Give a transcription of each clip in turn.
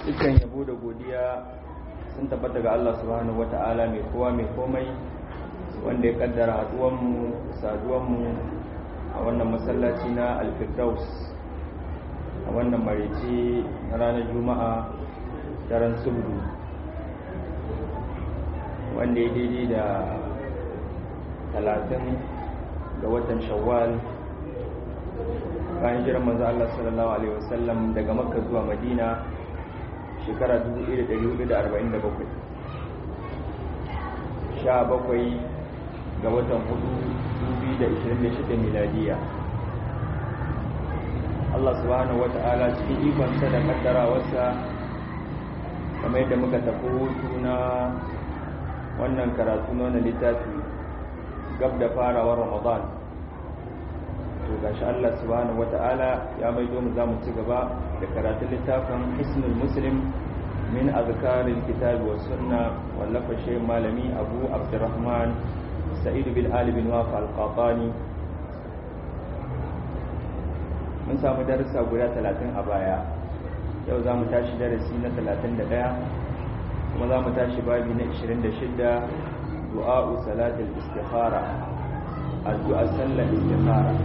dukkan yabo da godiya sun tabbata ga Allah subhanahu wata'ala mai kowa mai komai wanda ya kaddara haduwanmu saduwanmu a wannan masallaci na alfirdaus a wannan marici na ranar juma'a daren subdu wanda ya daidai da talatin ga watan shawwal bayan jiran manzo Allah sallallahu alaihi wasallam daga makka zuwa madina shekara 1447 sha bakwai ga watan hudu 2026 miladiya Allah subhanahu wata'ala cikin ikonsa da kaddarawarsa kamar yadda muka tafi hutu na wannan karatu na wannan littafi gab da farawar ramadan to gashi Allah subhanahu wata'ala ya maido mu zamu ci gaba da karatun littafin Hisnul Muslim min azkaril kitab was sunna wallafa shay malami Abu Abdurrahman Sa'id bin Ali bin Waf al-Qatani mun samu darussa guda 30 a baya yau zamu tashi darasi na 31 kuma zamu tashi babi na 26 du'a salatul istikhara addu'a sallar istikhara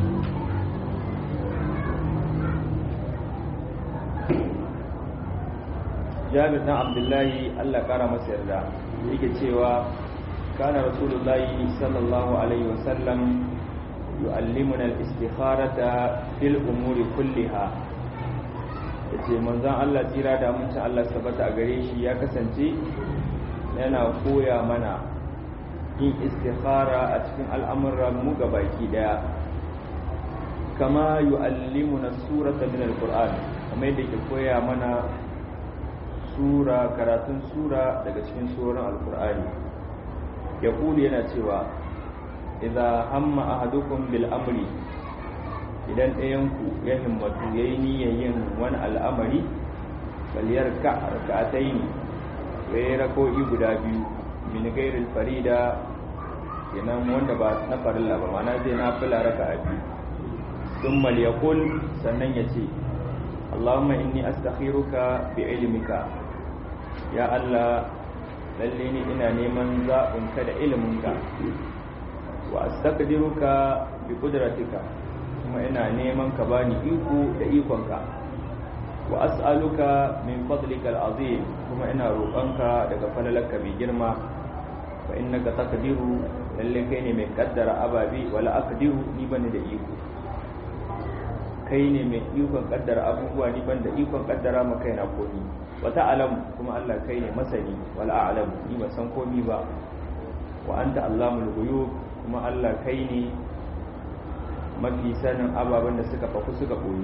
jabir dan abdullahi Allah kara masa yarda yake cewa kana rasulullahi sallallahu alaihi wasallam yu'allimuna al-istikharata fil umuri kulliha yace manzon Allah tsira da amincin Allah sabata a gare shi ya kasance yana koya mana yin istikhara a cikin al'amuran mu baki daya kama yu'allimuna surata min al-qur'an kamar yadda ke koya mana sura karatun sura daga cikin suran alkur'ani ya kuli yana cewa idza hamma ahadukum bil amri idan ɗayanku ya himmatu yayi niyyar yin wani al'amari baliyar ka rak'ataini yayi rako'i guda biyu min ghairil farida kenan wanda ba na farilla ba ma'ana zai na fila raka'a biyu thumma liyaqul sannan yace Allahumma inni astakhiruka bi ilmika ya Allah lalle ni ina neman zaɓinka da iliminka wa astaqdiruka bi qudratika kuma ina neman ka bani iko da ikonka wa as'aluka min fadlika al'azim kuma ina roƙonka daga falalarka mai girma fa innaka taqdiru lalle kai ne mai kaddara ababi wala aqdiru ni bani da iko kai ne mai ikon kaddara abubuwa ni ban da ikon kaddara ma kaina komi wata alam kuma Allah kai ne masani wal a'lam ni ba san komi ba wa anta allamul ghuyub kuma Allah kai ne mafi sanin ababen da suka faku suka koyi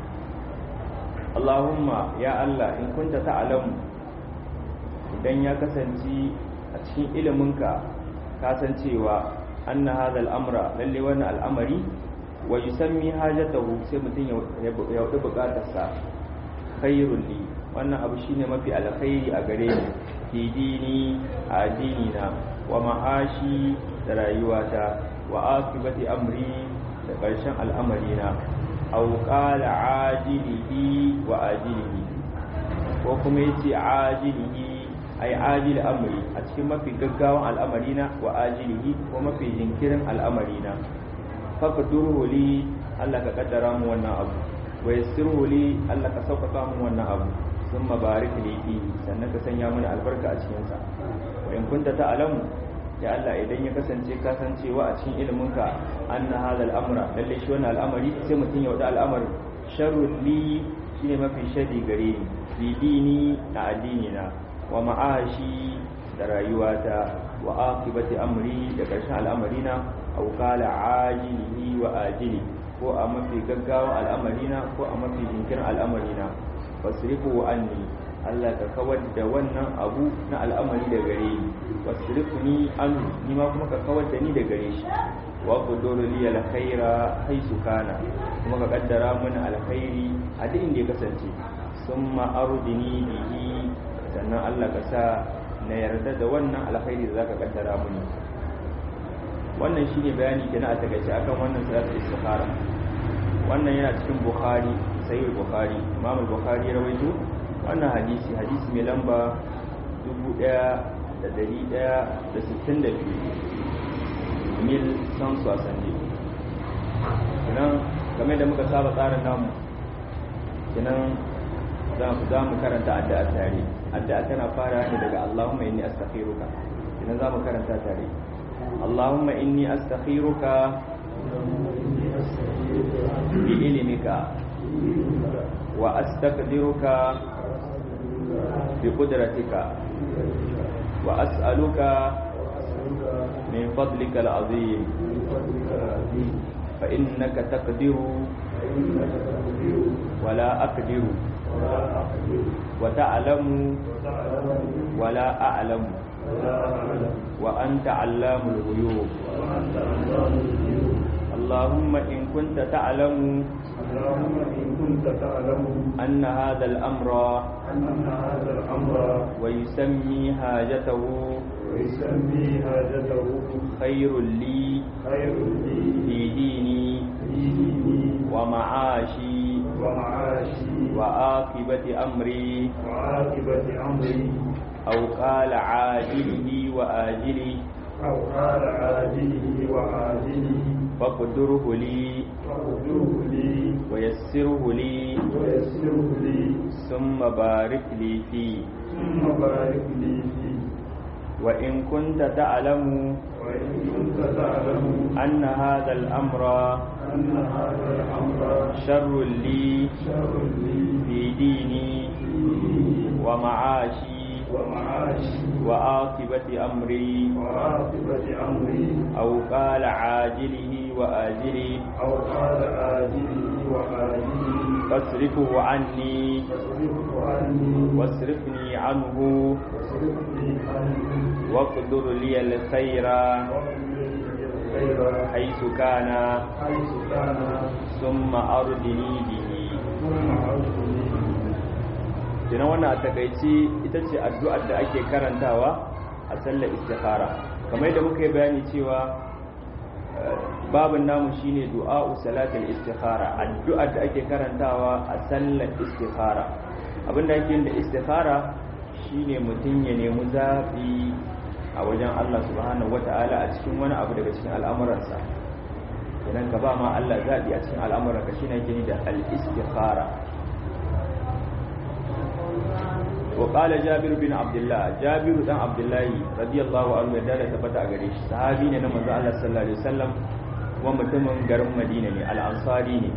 Allahumma ya Allah in kunta ta'lamu idan ya kasance a cikin iliminka ka san cewa anna hadha al-amra lalle wannan al'amari wa yusammi hajatahu sai mutum ya wuce bukatarsa khairul li wannan abu shine mafi alkhairi a gare ni fi dini a addini na wa ma'ashi da rayuwata wa akibati amri da ƙarshen al'amari na aw qala ajilihi wa ajilihi ko kuma yace ajilihi ai ajil amri a cikin mafi gaggawan al'amari na wa ajilihi ko mafi jinkirin al'amari na faqdurhu li Allah ka kaddara mu wannan abu wa yassirhu li Allah ka sauƙaƙa mu wannan abu thumma barik li fi sannan ka sanya mana albarka a cikin sa wa in kunta ta'lamu ya Allah idan ya kasance ka san cewa a cikin iliminka anna hadha al-amra lalle shi wannan al'amari sai mutum ya wada al'amari sharru li shine mafi shadi gare ni fi dini a addini na wa ma'ashi da rayuwata wa aqibati amri da ƙarshen al'amarina aw qala ajilihi wa ajili ko a mafi gaggawa al'amarina ko a mafi jinkirin al'amarina fasrifu anni Allah ka kawar da wannan abu na al'amari da gare ni wasrifni anhu ni ma kuma ka kawar da ni da gare shi wa quduru li alkhaira haisu kana kuma ka kaddara mana alkhairi a duk inda ya kasance summa ardini bihi sannan Allah ka sa na yarda da wannan alkhairi da zaka kaddara mini wannan shine bayani kenan a takaice akan wannan salatul istikhara wannan yana cikin bukhari sahih bukhari imam bukhari ya rawaito wannan hadisi hadisi mai lamba 1162 mil san swasanni kinan game da muka saba tsarin namu kinan za mu karanta addu'a tare addu'a tana fara ne daga Allahumma inni astaghfiruka kinan za mu karanta tare Allahumma inni astaghfiruka bi ilmika wa astaqdiruka bi qudratika wa as'aluka min fadlika al'azim fa innaka taqdiru wa la aqdiru wa ta'lamu wa la a'lamu wa anta 'allamul ghuyub اللهم إن كنت تعلم اللهم إن كنت تعلم أن هذا الأمر أن هذا الأمر ويسمي حاجته ويسمي حاجته خير لي خير لي في ديني في ديني ومعاشي ومعاشي وعاقبة أمري وعاقبة أمري أو قال عاجله وآجله أو قال عاجله وعاجله فاقدره لي فاغفره لي ويسره لي ويسره لي ثم بارك لي فيه ثم بارك لي فيه وإن كنت تعلم وإن كنت تعلم أن هذا الأمر أن هذا الأمر شر لي شر لي في ديني في ديني ومعاشي ومعاشي وعاقبة أمري وعاقبة أمري أو قال عاجله وآجله أو قال آجله وآجله فاصرفه عني فاصرفه عني واصرفني عنه واصرفني عنه واقدر لي الخير واغفر لي الخير حيث كان حيث كان ثم أردني به ثم عرفني Kenan wannan a takaici ita ce addu'ar da ake karantawa a sallar istikhara kamar yadda muka yi bayani cewa eh, babin namu shine du'a'u salatul istikhara addu'ar da ake karantawa a sallar istikhara abinda ake yin da istikhara shine mutum ya nemi zaɓi a wajen Allah subhanahu wata'ala a cikin wani abu daga cikin al'amuransa kenan ka ba ma Allah zaɓi a cikin al'amuranka shine ake ni da al-istikhara وقال جابر بن عبد الله جابر بن عبد الله رضي الله عنه da tabbata a gare shi sahabi ne na manzo Allah sallallahu alaihi wasallam kuma mutumin garin Madina ne al-Ansari ne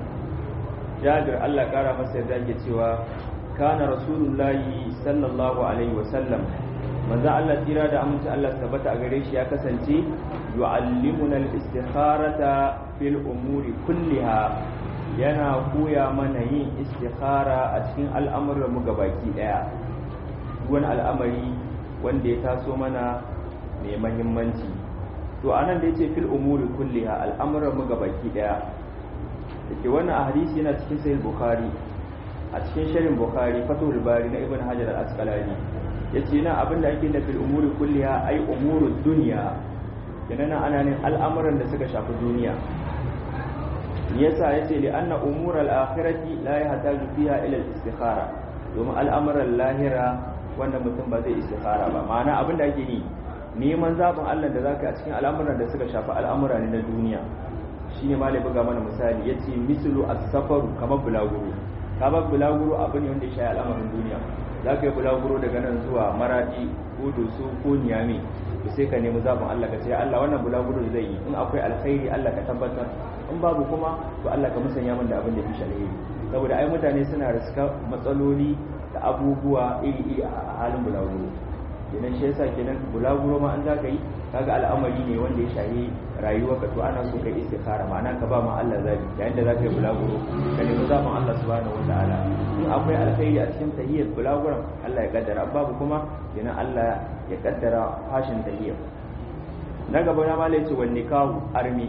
Jabir Allah kara masa yarda yake cewa kana rasulullahi sallallahu alaihi wasallam manzo Allah tira da aminci Allah tabbata a gare shi ya kasance yu'allimuna al-istikharata fil umuri kulliha yana koya mana yin istikhara a cikin al'amuran mu gabaki daya wani al'amari wanda ya taso mana mai mahimmanci to anan da yace fil umuri kulliha al'amuran mu gabaki daya dake wannan a hadisi yana cikin sahih bukhari a cikin sharhin bukhari fatul bari na ibn hajar al-asqalani yace na abinda ake da fil umuri kulliha ai umurud dunya kenan ana ne al'amuran da suka shafi duniya yasa yace li anna umural akhirati la yahtaju fiha ila al-istikhara domin al'amuran lahira wanda mutum ba zai istikhara ba ma'ana abin da ake yi neman zaɓin Allah da zaka a cikin al'amuran da suka shafi al'amura ne na duniya shine ma buga mana misali yace mislu as-safaru kamar bulaguro kamar bulaguro abu ne wanda ya shafi al'amarin duniya zaka yi bulaguro daga nan zuwa maradi ko doso ko niyami to sai ka nemi zaɓin Allah ka ce Allah wannan bulaguro zai yi in akwai alkhairi Allah ka tabbatar in babu kuma to Allah ka musanya min da abin da fi alheri saboda ai mutane suna riska matsaloli da abubuwa iri-iri a halin bulaguro kenan shi yasa kenan bulaguro ma an za ka yi kaga al'amari ne wanda ya shahi rayuwa ka to ana so ka istikhara ma'ana ka ba ma Allah zabi yayin da za ka yi bulaguro ka nemi zaɓin Allah subhanahu wataala in akwai alkhairi a cikin tahiyyar bulaguron Allah ya kaddara babu kuma kenan Allah ya kaddara fashin tahiyyar na gaba na malai ce wani kawo armi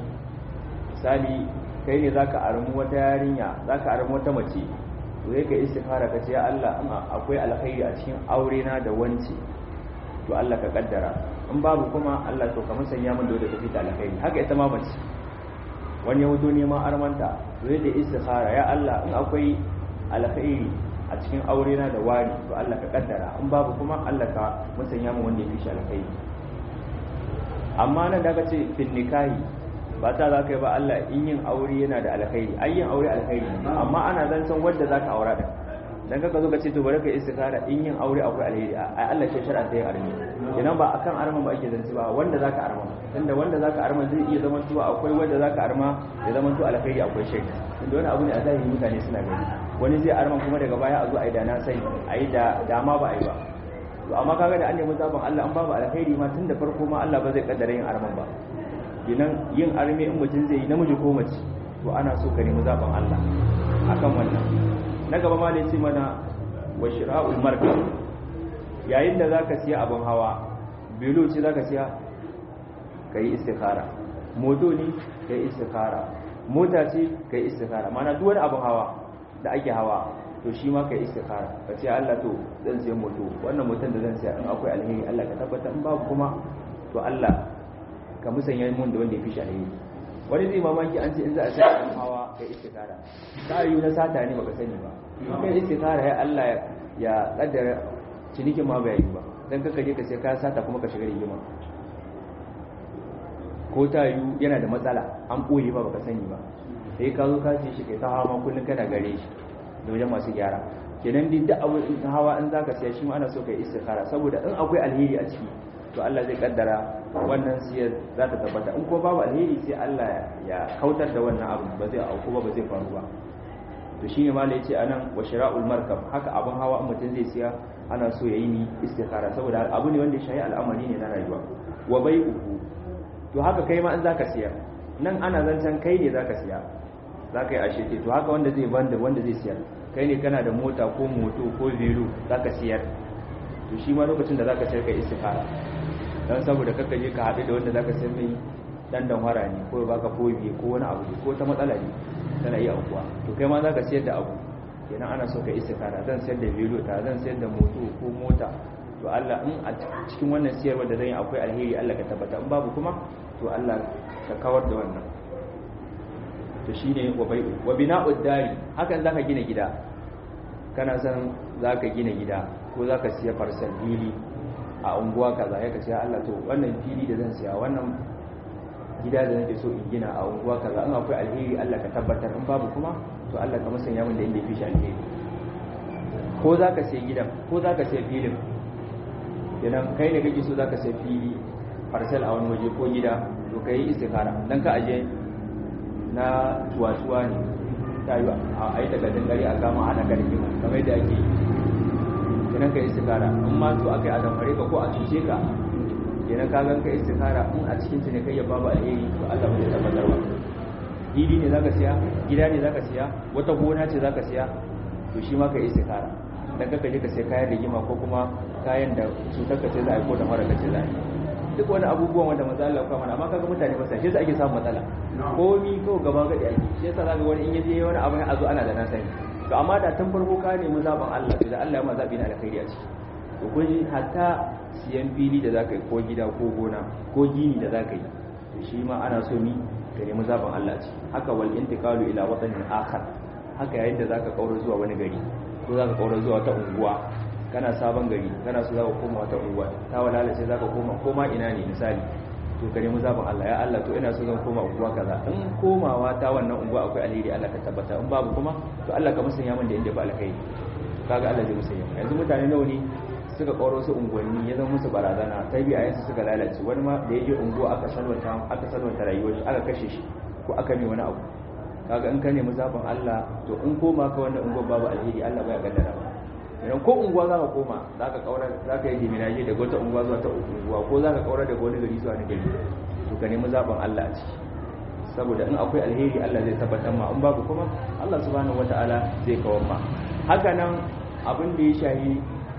misali kai ne zaka armu wata yarinya zaka armu wata mace to sai ka istikhara ka ce ya Allah in akwai alkhairi a cikin aure na da wance to Allah ka kaddara in babu kuma Allah to ka musanya min da tafi da alkhairi haka ita ma mace wani ya wuto neman armanta to yadda istikhara ya Allah in akwai alkhairi a a cikin aure na da wari to Allah ka kaddara in babu kuma Allah ka musanya mu wanda ya fi shi alkhairi amma nan da ka ce fin nikahi ba ta za ka yi ba Allah in yin aure yana da alkhairi ai yin aure alkhairi ne amma ana zancen wanda za ka aura da dan kaka zo ka ce to bari ka istikara in yin aure akwai alheri ai Allah ce shar'a ta yin armi idan ba akan arman ba ake zance ba wanda zaka arma tunda wanda zaka arma zai iya zama tuwa akwai wanda zaka arma ya zama to alkhairi akwai shirka tunda wani abu ne a zahiri mutane suna gani wani zai arman kuma daga baya a zo a yi da na sai a yi da dama ba a yi ba to amma kaga da an nemi zaben Allah an babu alkhairi ma tun da farko ma Allah ba zai kaddara yin arman ba ginan yin arme in mutum zai yi namiji ko mace to ana so ka nemi zaben Allah akan wannan na gaba ma ce mana wa shira'ul markab yayin da zaka siya abin hawa bilo ce zaka siya kai istikhara moto ne kai istikhara mota ce kai istikhara mana duk wani abin hawa da ake hawa to shi ma kai istikhara ka ce Allah to zan siya moto wannan motan da zan siya in akwai alheri Allah ka tabbata in babu kuma to Allah ka musanya mun da wanda ya fi shi alheri wani zai mamaki an ce in za a sai abin hawa kai istikara ta yi na sata ne baka sani ba kai istikara ya Allah ya kaddara cinikin ma bai yi ba dan kaka je ka sai ka sata kuma ka shiga rigima ko ta yi yana da matsala an boye ba baka sani ba sai ka zo ka ce shi kai ta hawa ma kullun kana gare shi da wajen masu gyara kenan duk da abu in hawa in zaka siya shi ma ana so kai istikara saboda in akwai alheri a ciki to Allah zai kaddara wannan siyar za ta tabbata in ko babu alheri sai Allah ya kautar da wannan abu ba zai auku ba ba zai faru ba to shine ma da yace anan wa shira'ul markab haka abun hawa in mutum zai siya ana so yayi ni istikhara saboda abu ne wanda shayi al'amari ne na rayuwa wa bai'uhu to haka kai ma in zaka siya nan ana zancen kai ne zaka siya zaka yi ashe to haka wanda zai banda wanda zai siyar kai ne kana da mota ko moto ko velo zaka siyar to shi ma lokacin da zaka sayar kai istikhara dan saboda kaka je ka haɗu da wanda zaka sayar mai dan danwara ne ko baka fobi ko wani abu ko ta matsala ne tana yi aukuwa to kai ma zaka sayar da abu kenan ana so ka istikhara zan sayar da velo ta zan sayar da moto ko mota to Allah in a cikin wannan siyarwar da zan yi akwai alheri Allah ka tabbata in babu kuma to Allah ka kawar da wannan to shine wa bai'u wa bina'ud dari hakan zaka gina gida kana san zaka gina gida ko zaka siya farsal fili a unguwa kaza ya kace Allah to wannan fili da zan siya wannan gida da nake so in gina a unguwa kaza in akwai alheri Allah ka tabbatar in babu kuma to Allah ka musanya min da inda fi shi alheri ko zaka siya gidan ko zaka siya filin idan kai ne kake so zaka siya fili farsal a wani waje ko gida to kai istikara dan ka aje na tuwatuwa ne ta yi a yi takardun gari a kama ana ka rigima kamar da ake kenan ka istikara in ma to aka yi a damfare ka ko a cuce ka kenan ka gan ka istikara in a cikin ne kai ya babu alheri to Allah bai tabbatar ba fili ne zaka siya gida ne zaka siya wata gona ce zaka siya to shi ma ka istikara dan kaka je ka sai kayan rigima ko kuma kayan da cutar ka ce za a yi ko da mara ka ce za a yi duk wani abubuwan wanda maza Allah kuma amma kaga mutane ba sai shi ake samun matsala komi ko gaba gadi ake shi yasa zaka wani in yaje wani abu ne a zo ana da na sani to amma da tun farko ka nemi zaben Allah to da Allah ya ma zabi na alkhairi a ciki to kun ji hatta siyan fili da zaka yi ko gida ko gona ko gini da zaka yi to shi ma ana so ni ka nemi zaben Allah ce haka wal intiqalu ila watanin akhar haka yayin da zaka kaura zuwa wani gari ko zaka kaura zuwa wata unguwa kana sabon gari kana so zaka koma wata unguwa ta walala sai zaka koma koma ina ne misali to ka nemi zaben Allah ya Allah to ina so zan koma unguwa kaza in komawa ta wannan unguwa akwai alheri Allah ka tabbata in babu kuma to Allah ka musanya min da inda ba alkhairi kaga Allah zai musanya yanzu mutane nawa ne suka koro su unguwanni ya zama musu barazana ta biya yansu suka lalace wani ma da yaje unguwa aka salwanta aka salwanta rayuwar shi aka kashe shi ko aka ne wani abu kaga in ka nemi zaben Allah to in koma ka wannan unguwa babu alheri Allah baya kaddara ba idan ko unguwa za ka koma za ka kaura za ka yi diminaje daga wata unguwa zuwa ta unguwa ko za ka kaura daga wani gari zuwa wani gari to ka nemi zaben Allah a ciki saboda in akwai alheri Allah zai tabbatar ma in babu kuma Allah subhanahu wataala zai kawar ma haka nan abin da ya shahi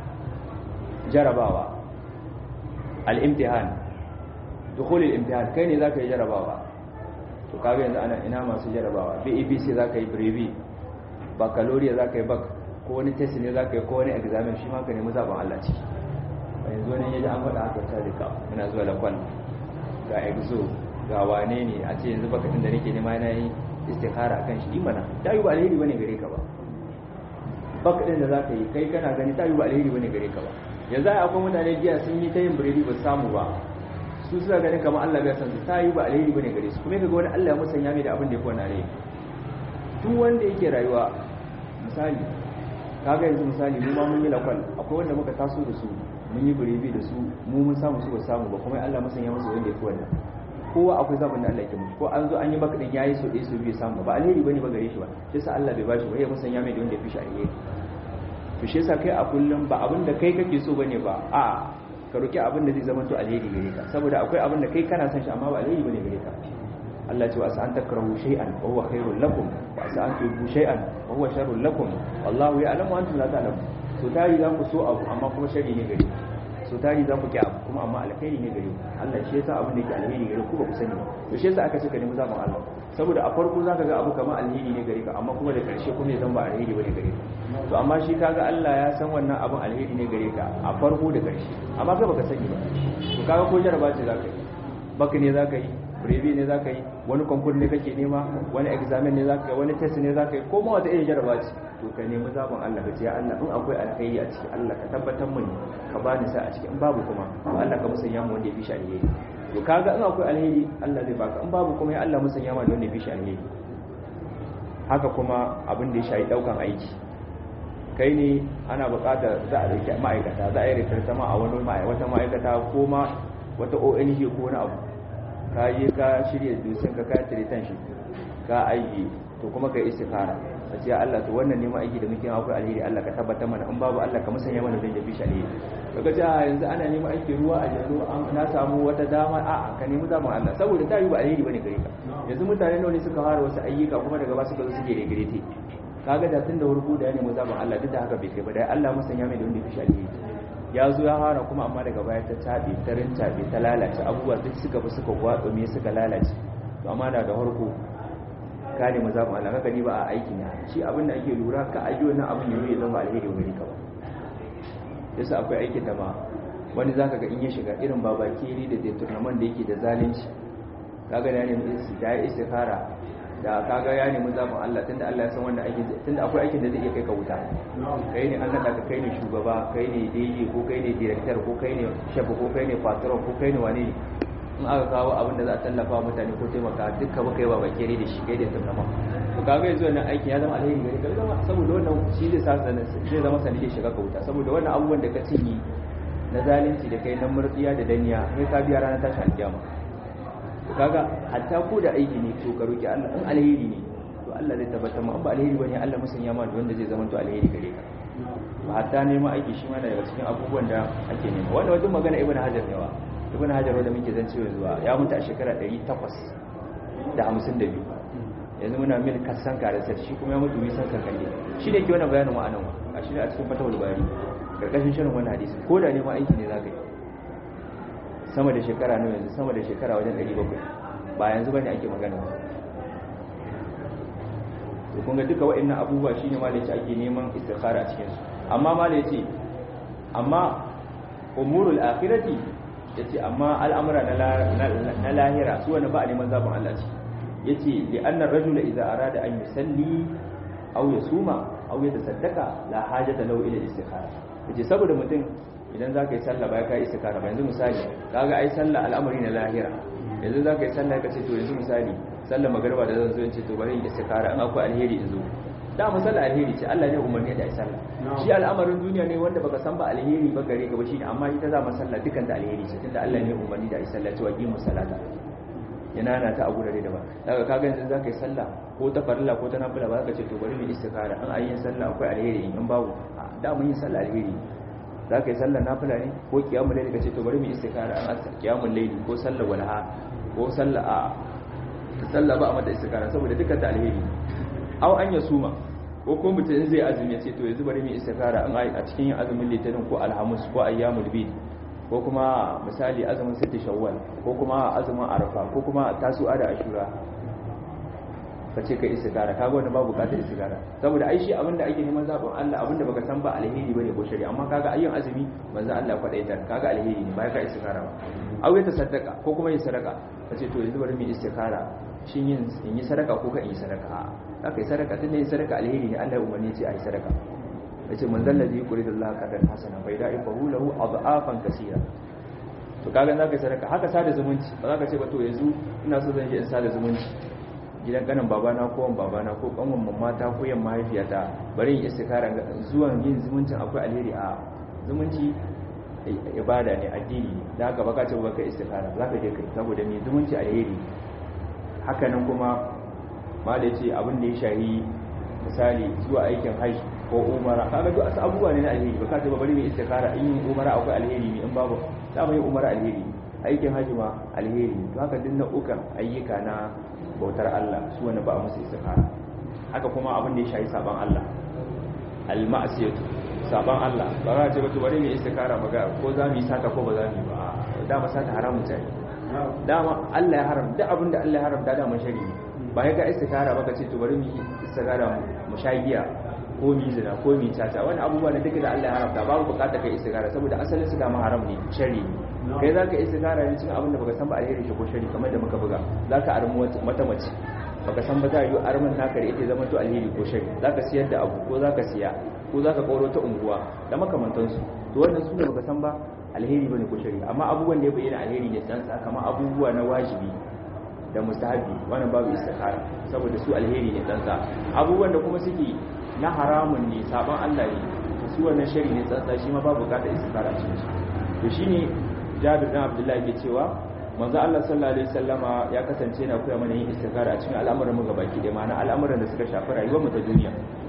jarabawa al-imtihan dukhul al-imtihan kai ne zaka yi jarabawa to kaga yanzu ana ina masu jarabawa BAPC zaka yi brevi baccalaureate zaka yi bak ko wani test ne zaka yi ko wani examen shi ma ka nemi zaben Allah ciki yanzu wani yaji an faɗa haka ta rika muna zuwa lakwal ga exo ga wane ne a ce yanzu baka da nake nema yana yi istikhara kan shi imana ta yi ba alheri bane gare ka ba baka din da zaka yi kai kana gani ta yi ba alheri bane gare ka ba yanzu ai akwai mutane jiya sun yi ta yin biredi ba samu ba su suna ganin kamar Allah bai san su ta yi ba alheri bane gare su kuma kaga wani Allah ya musanya mai da abin da ya fi wannan alheri duk wanda yake rayuwa misali kaga yanzu misali mu ma mun yi lakwal akwai wanda muka taso da su mun yi biredi da su mu mun samu su ba samu ba kuma Allah musanya musu wanda ya fi wannan kowa akwai zaɓin da Allah ke musu ko an zo an yi maka din yayi so ɗaya so biyu samu ba alheri bane ba gare shi ba shi yasa Allah bai bashi ba ya musanya mai da wanda ya fi shi alheri to shi yasa kai a kullum ba abin da kai kake so bane ba a ka roki abin da zai zama to alheri gare ka saboda akwai abin da kai kana son shi amma ba alheri bane gare ka Allah ce wa sa an takrahu shay'an wa huwa khairul lakum wa sa an tuhibbu shay'an wa huwa sharrul lakum wallahu ya'lamu wa antum la ta'lamun so tari za ku so abu amma kuma sharri ne gare ku so tari za ku ki abu kuma amma alkhairi ne gare ku Allah shi yasa abin da yake alheri gare ku ba ku sani ba to shi yasa aka ce ka nemi zaɓin Allah saboda a farko zaka ga abu kamar alheri ne gare ka amma kuma da ƙarshe kuma ya zama alheri bane gare ka to amma shi kaga Allah ya san wannan abin alheri ne gare ka a farko da ƙarshe amma kai baka sani ba to kaga ko jaraba ce zaka yi baka ne zaka yi brevi ne zaka yi wani konkur ne kake nema wani examen ne zaka yi wani test ne zaka yi ko ma wata irin jaraba ce to ka nemi zaɓin Allah ka ce ya Allah in akwai alkhairi a ciki Allah ka tabbatar mun ka bani sa a ciki in babu kuma to Allah ka musanya mu wanda ya fi shi alheri to kaga in akwai alheri Allah zai baka in babu kuma ya Allah musanya mu da wanda ya fi shi alheri haka kuma abin da ya shayi daukan aiki kai ne ana buƙatar za a dauki ma'aikata za a yi rikarta ma a wani wata ma'aikata ko ma wata ONG ko wani abu ka yi ka shirya dusin ka ka tiritan shi ka aiki to kuma ka yi istikara a ce Allah to wannan neman aiki da muke akwai alheri Allah ka tabbatar mana in babu Allah ka musanya mana don yafi shi alheri kaga ce yanzu ana neman aiki ruwa a yanzu na samu wata dama a ka nemi zaman Allah saboda ta yi ba alheri bane gare ka yanzu mutane nawa ne suka fara wasu ayyuka kuma daga ba suka zo suke regrete kaga da tun da wurgu da ya nemi zaman Allah duk da haka bai kai ba dai Allah musanya mai da wanda yafi shi alheri ya zo ya fara kuma amma daga baya ta tabe ta rintabe ta lalace abubuwa duk suka bi suka gwatsa me suka lalace to amma da da harko ka nemi zaɓin Allah kaka ni ba a aiki na shi abin da ake lura ka aji wannan abin yau ya zama alheri wani ka ba yasa akwai aikin da ma wani zaka ga in ya shiga irin babakeri da deturnaman da yake da zalunci kaga da ya nemi da ya istikhara da kaga ya nemi zaɓin Allah tunda Allah ya san wannan aikin tunda akwai aikin da zai iya kai ka wuta kai ne an nada ka kai ne shugaba kai ne DJ ko kai ne director ko kai ne chef ko kai ne patron ko kai ne wane in aka kawo abin da za a tallafa mutane ko taimaka dukkan baka yi ba kere da shi kai da tunama to kaga yanzu wannan aikin ya zama alheri gare ka zama saboda wannan shi zai sa zai zama sanadiyar shiga ka wuta saboda wannan abubuwan da ka cinye na zalunci da kai na murtsiya da daniya sai ka biya ranar tashin alkiyama to kaga hatta ko da aiki ne to ka roki Allah in alheri ne to Allah zai tabbatar ma in ba alheri bane Allah musanya ma da wanda zai zama to alheri gare ka ba hatta neman aiki shi ma daga cikin abubuwan da ake nema wannan wajen magana ibnu hajar ne wa ibn hajar wanda muke zan cewa zuwa ya mutu a shekara 852 yanzu muna mil kasan karasar shi kuma ya mutu wisan kankalle shi ne ke wannan bayanin ma'anan wa a shi ne a cikin fatawar bari karkashin shirin wani hadisi ko da neman aiki ne za ka yi sama da shekara ne yanzu sama da shekara wajen 700 ba yanzu bane ake magana to kun ga duka waɗannan abubuwa shine ma da yace ake neman istikhara a cikin su amma ma da yace amma umurul akhirati yace amma al'amura na lahira su wani ba a neman zaɓin Allah ce yace li annar rajula idza arada an yusalli aw yasuma aw yatasaddaqa la hajata lahu ila istikhara yace saboda mutum idan zaka yi sallah ba ka yi istikhara ba yanzu misali kaga ai sallah al'amari na lahira yanzu zaka yi sallah ka ce to yanzu misali sallar magariba da zan zo in ce to bari in istikhara in akwai alheri in zo da musalla alheri ce Allah ne umarni da ai sallah shi al'amarin duniya ne wanda baka san ba alheri ba gare ka ba shine amma ita za mu sallah dukan da alheri ce tunda Allah ne umarni da ai sallah cewa qimu salata yana na ta a gurare da ba daga kaga yanzu zaka yi sallah ko ta farilla ko ta nafila ba ka ce to bari mu istikhara in ayin sallah akwai alheri in babu da mun yi sallah alheri zaka yi sallah nafila ne ko qiyamul layli ka ce to bari mu istikhara an qiyamul layli ko sallah walha ko sallah a sallah ba a mata istikhara saboda dukan ta alheri aw an ya suma ko ko mutum zai azumi ya ce to yanzu bari mu istikhara an a cikin yin azumin litinin ko alhamis ko ayyamul bid ko kuma misali azumin sitti shawwal ko kuma azumin arafa ko kuma tasu'a da ashura ka ce ka istikhara kaga wanda babu bukatar istikhara saboda ai shi abinda ake neman zabin Allah abinda baka san ba alheri bane ko shari'a amma kaga ayyin azumi manzo Allah kwadaita kaga alheri ne bai ka istikhara ba aw ya tasaddaqa ko kuma yin sadaka kace to yanzu bari mu istikhara shin yin in yi sadaka ko ka in yi sadaka za ka yi sadaka tun da yin sadaka alheri ne Allah ya umarni ce a yi sadaka yace man zal ladhi yuridu Allah qadan hasana fa yudaifahu lahu adhafan kaseera to kaga zaka sadaka haka sada zumunci ba zaka ce ba to yanzu ina so zan je in sada zumunci gidan kanan babana ko wan babana ko kanwan mamata ko yan mahaifiyata bari in istikara zuwan yin zumuncin akwai alheri a zumunci ibada ne addini ne da haka baka ce baka istikara zaka je kai saboda me zumunci alheri haka nan kuma ma da ce abin da ya shahi misali zuwa aikin hajji ko umara kaga duk asu abubuwa ne na alheri baka ce ba bari mu istikara in yin umara akwai alheri ne in babu za mu yi umara alheri aikin hajji ma alheri to haka duk nau'ukan ayyuka na bautar Allah su wani ba musu istikara haka kuma abin da ya shahi saban Allah al-ma'siyatu saban Allah ba za ce ba to bari mu istikara ba ga ko za mu yi sata ko ba za mu yi ba dama sata haramun ce dama Allah ya haram duk abin da Allah ya haramta da mun shari ba ya ga istikara ba ka ce to bari mu yi istikara mu sha giya ko mi zina ko mi tata wani abubuwa da duka da Allah ya haramta babu bukatar kai istikara saboda asalin su dama haram ne shari ne kai za ka istikara ne cikin abin da baka san ba alheri shi ko shari kamar da muka buga za ka armu mata mace baka san ba za yi armin naka da ita zama to alheri ko shari za ka siyar da abu ko za ka siya ko za ka kauro ta unguwa da makamantansu to wannan su ne baka san ba alheri bane ko shari amma abubuwan da ya bayyana alheri ne dan kamar abubuwa na wajibi da mustahabi wannan babu istikara saboda su alheri ne dan abubuwan da kuma suke na haramun ne sabon Allah ne su wannan shari ne tsantsa shi ma babu bukatar istikara a cikin shi to shine Jabir bin Abdullah yake cewa manzo Allah sallallahu alaihi wasallama ya kasance yana koya mana yin istikara a cikin al'amuran mu gabaki da ma'ana al'amuran da suka shafi rayuwar mu ta duniya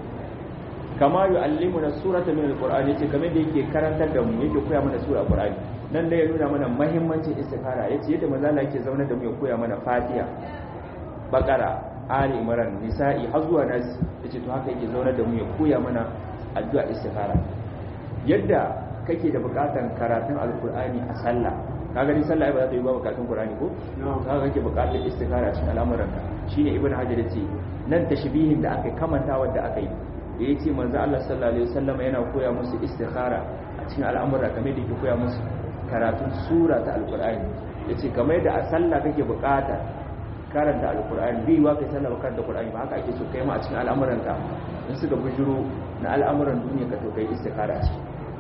kama yu'allimuna surata min alqur'ani yace kamar da yake karantar da mu yake koya mana sura alqur'ani nan da ya nuna mana muhimmancin istikara yace yadda manzo Allah yake zauna da mu ya koya mana Fatiha Bakara Ali Imran Nisa'i har zuwa Nas yace to haka yake zauna da mu ya koya mana addu'a istikara yadda kake da bukatan karatun alqur'ani a sallah kaga ni sallah ba za ta yi ba bukatun qur'ani ko to haka kake bukatun istikara cikin al'amuranka shine ibnu hajar yace nan tashbihin da aka kamanta wanda aka yi da ya ce manzo Allah sallallahu alaihi wasallam yana koya musu istikhara a cikin al'amura kamar da yake koya musu karatun sura ta alqur'ani yace kamar da a sallah kake bukata karanta alqur'ani bai wa kai sallah karanta alqur'ani ba haka ake so kai ma a cikin al'amuran ka in suka bujuro na al'amuran duniya ka to kai istikhara ce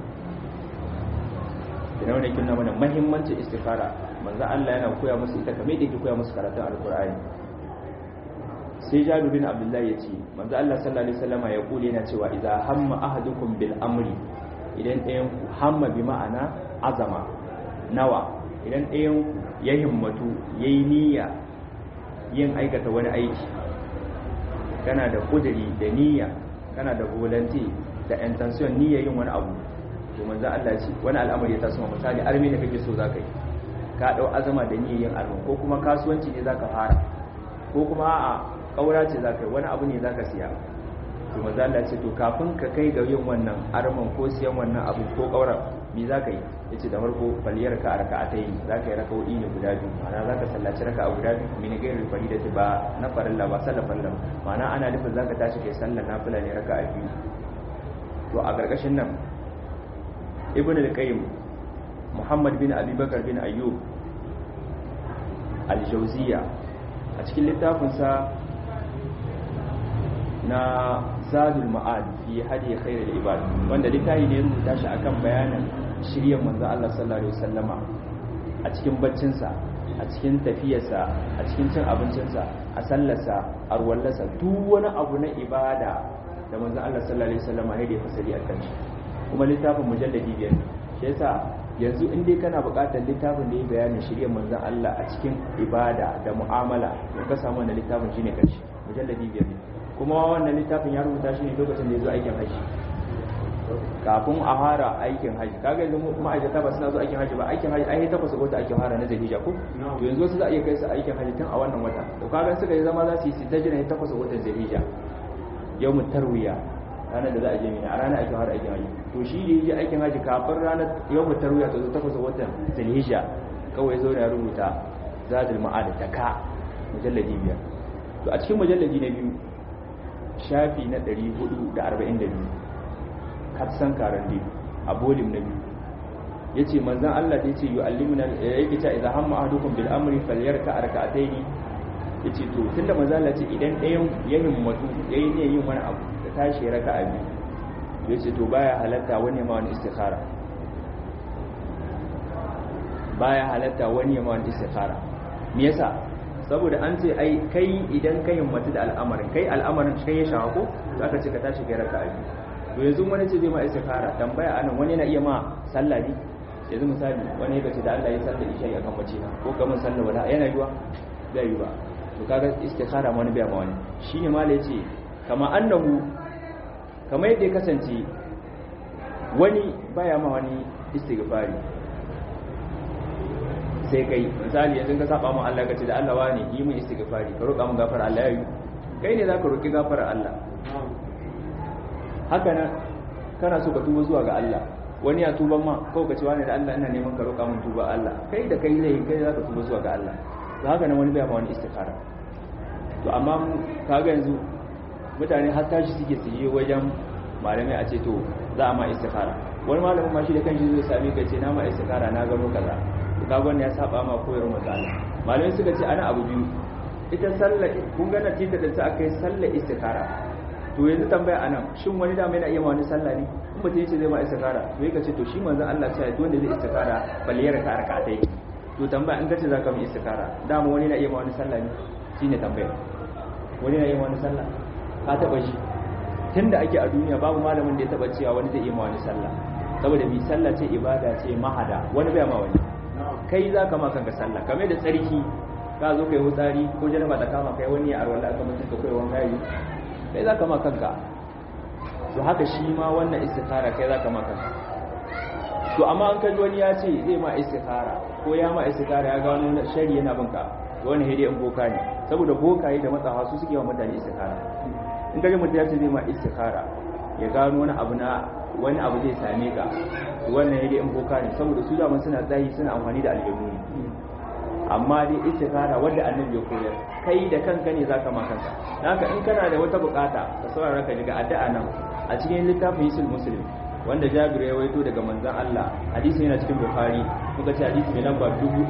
kina wannan kin mana muhimmancin istikhara manzo Allah yana koya musu ita kamar da yake koya musu karatun alqur'ani sai jabir bin abdullah ya ce manzo Allah sallallahu alaihi wasallam ya kule yana cewa idza hamma ahadukum bil amri idan ɗayan ku hamma bi ma'ana azama nawa idan ɗayan ku ya himmatu yayi niyya yin aikata wani aiki kana da kudiri da niyya kana da volunteer da intention niyya yin wani abu to manzo Allah ya ce wani al'amari ya taso misali armi da kake so zaka yi ka dau azama da niyya yin armi ko kuma kasuwanci ne zaka fara ko kuma a'a kaura ce za ka yi wani abu ne za ka siya to maza Allah ce to kafin ka kai ga yin wannan arman ko siyan wannan abu ko kaura me za ka yi ya ce da farko faliyar ka a raka ta yi za ka yi raka wudi ne guda biyu ma'ana za ka sallaci raka a guda biyu mini gairar fari da ba na farilla ba sallar farilla ma'ana ana nufin za ka tashi kai sallar nafila ne raka a biyu to a ƙarƙashin nan ibn al-qayyim muhammad bin abubakar bin ayyub al-jawziya a cikin littafinsa na zadul ma'ad fi hadi khairul ibad wanda littafi ne rubuta shi akan bayanin shiryen manzo Allah sallallahu alaihi wasallama a cikin baccinsa a cikin tafiyarsa a cikin cin abincinsa a sallarsa a ruwallarsa duk wani abu na ibada da manzo Allah sallallahu alaihi wasallama ne da ya fasali a kan shi kuma littafin mujalladi biyar shi yasa yanzu in dai kana buƙatar littafin da ya bayanin shiryen manzon Allah a cikin ibada da mu'amala to ka samu wannan littafin shine karshe mujalladi biyar ne kuma wannan littafin ya rubuta shi ne lokacin da ya zo aikin haji kafin a fara aikin haji kaga yanzu ma'aikata ba suna zo aikin haji ba aikin haji ai takwas ga wata aikin fara na zulhijja ko to yanzu wasu za a iya kai su aikin haji tun a wannan wata to kaga suka yi zama za su yi sita jira takwas ga watan zulhijja yawmut tarwiya ranar da za a je mina a ranar aikin fara aikin haji to shi da yaje aikin haji kafin ranar yawmut tarwiya ta zo takwas ga watan zulhijja kawai zo ya rubuta zadul ma'ad da ka mujalladi biyar to a cikin mujalladi na biyu shafi na 442 katsan karande a bolim na biyu ya ce manzan Allah da ya ce yi alimina ya yi ta idan hamma ahadukum bil amri falyar ka arka'atai ne ya ce to tunda manzan Allah ce idan ɗayan ya himmatu ya yi yin wani abu da tashi raka a biyu ya ce to baya halatta wani ma wani istikhara baya halatta wani ma wani istikhara me yasa saboda an ce ai kai idan ka himmatu da al'amarin kai al'amarin kai ya shafa ko zaka ce ka tashi kai raka'a biyu to yanzu wani ce zai ma istikhara tambaya anan wani yana iya ma sallah ne yanzu misali wani ya ce da Allah ya sallah isha ya kan mace na ko kaman sallah wala yana yiwa bai yi ba to kaga istikhara ma wani bai ma wani shine ma yace kama annahu kamar yadda ya kasance wani baya ma wani istighfari sai kai misali yanzu ka saba mu Allah ka ce da Allah wani yi mun istighfari ka roƙa mun gafara Allah yayi kai ne zaka roƙi gafara Allah haka nan kana so ka tuba zuwa ga Allah wani ya tuban ma ko ka ce wani da Allah ina neman ka roƙa mun tuba Allah kai da kai zai kai zaka tuba zuwa ga Allah to haka nan wani bai ma wani istikhara to amma kaga yanzu mutane har tashi suke su je wajen malamai a ce to za a ma istikhara wani malamin ma shi da kanshi zai sami ka ce na ma istikhara na gano kaza to kaga wannan ya saba ma koyarwar matsala malamai suka ce ana abu biyu ita sallar kun ga natija da ta akai sallar istikhara to yanzu tambaya anan shin wani da mai na iya ma wani sallah ne in mutum yace zai ma istikhara to yake ce to shi manzon Allah sai duk wanda zai istikhara balle ya raka rakatai to tambaya in kace zaka mu istikhara dama wani na iya ma wani sallah ne shine tambaya wani na iya ma wani sallah ka taba shi tunda ake a duniya babu malamin da ya taba cewa wani zai iya ma wani sallah saboda bi sallah ce ibada ce mahada wani bai ma wani kai za ka ma kanka sallah kame da tsarki ka zo kai wutsari ko janaba ta kama kai wani ya arwala aka mutum ka kai wanka yi kai za ka ma kanka to haka shi ma wannan istikhara kai za ka ma kanka to amma an kaji wani ya ce zai ma istikhara ko ya ma istikhara ya gano shari yana binka to wani hede in boka ne saboda bokaye da matsawa su suke wa mutane istikhara in kaji mutum ya ce zai ma istikhara ya gano wani abu na wani abu zai same ka wannan yake in boka ne saboda su da suna tsayi suna amfani da aljanu ne amma dai istikhara wanda annabi ya koyar kai da kanka ne zaka ma kanka haka in kana da wata bukata ka saurara ka daga addu'a nan a cikin littafin Yisul Muslim wanda Jabir ya waito daga manzon Allah hadisi yana cikin Bukhari muka ce hadisi mai lamba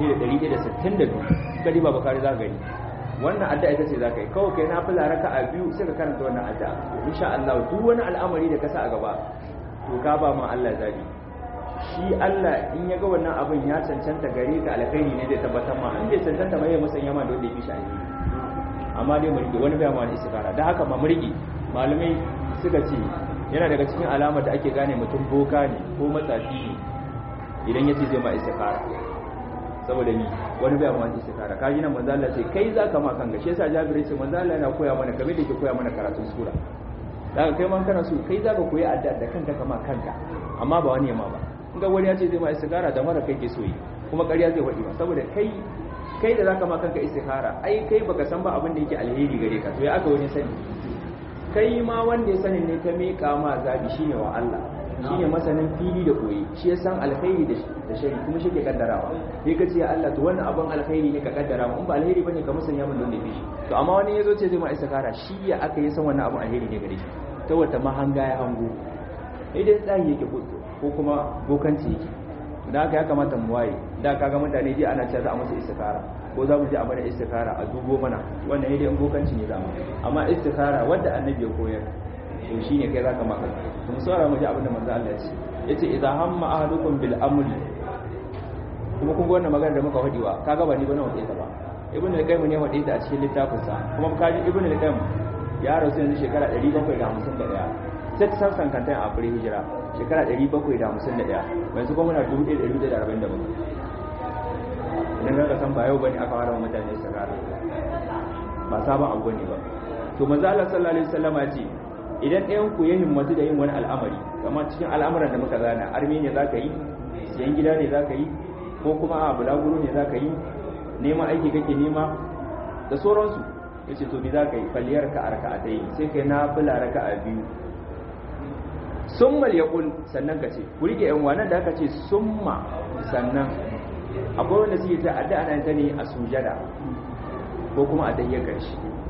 1162 kadi ba Bukhari za ka gani wannan addu'a ita ce zaka yi kawai kai na fila raka'a biyu sai ka karanta wannan addu'a insha Allah duk wani al'amari da ka sa a gaba to ka ba ma Allah zabi shi Allah in ya ga wannan abin ya cancanta gare ka alkhairi ne zai tabbatar ma in bai cancanta ba ya musanya ma da wanda yake shi amma dai mu rike wani bai ma wani istikara da haka ma mu rike malamai suka ce yana daga cikin alamar da ake gane mutum boka ne ko matsafi ne idan ya ce zai ma istikara saboda ni wani bai ma wani istikara kaji nan manzo Allah ce kai zaka ma kanka shi yasa Jabir ce manzo Allah yana koya mana kamar da yake koya mana karatun sura daga kai man kana so kai zaka koyi addu'a da kanka kama kanka amma ba wani yamma ba in ga wani ya ce zai ma istikara da mara kai ke so yi kuma ƙarya zai wadi ba saboda kai kai da zaka ma kanka istikara ai kai baka san ba abin da yake alheri gare ka to ya aka wani sani kai ma wanda ya sani ne ka miƙa ma zabi shine wa Allah shine masanin fili da koyi shi ya san alkhairi da shari kuma shi ke kaddarawa sai ka ce ya Allah to wannan abin alkhairi ne ka kaddara mu in ba alheri bane ka musanya min don da shi to amma wani yazo ce zai ma istikara shi ya aka yi san wannan abin alheri ne gare shi ta wata mahanga ya hango idan tsayi yake ko kuma bokanci yake da haka ya kamata mu waye da kaga mutane ji ana cewa za a masa istikara ko za mu je a mana istikara a dubo mana wannan idan bokanci ne za mu amma istikara wanda annabi ya koyar to shine kai zaka maka mun saurara mu ji abin da manzo Allah ya ce yace idza hamma ahadukum bil amri kuma kun ga wannan magana da muka wadiwa kaga ba ni ba na wade ta ba ibn al-qayyim ne wade ta a cikin littafin sa kuma kaji ibn al-qayyim ya rasu yanzu shekara 751 sai ta san kantan a fure hijira shekara 751 yanzu kuma muna 1147 idan ka san ba yau bane aka fara wa mutane sakara ba sabon abu ne ba to manzo Allah sallallahu alaihi wasallama ce idan ɗayan ku ya himmatu da yin wani al'amari kamar cikin al'amuran da muka zana armi ne zaka yi siyan gida ne zaka yi ko kuma a bulaguro ne zaka yi neman aiki kake nema da sauransu yace to bi zaka yi falliyar ka arka a dai sai kai na fula raka a biyu summal yaqul sannan ka ce ku rike yan wannan da aka ce summa sannan akwai wanda suke ta addu'a nan ta ne a sujada ko kuma a dayyar karshe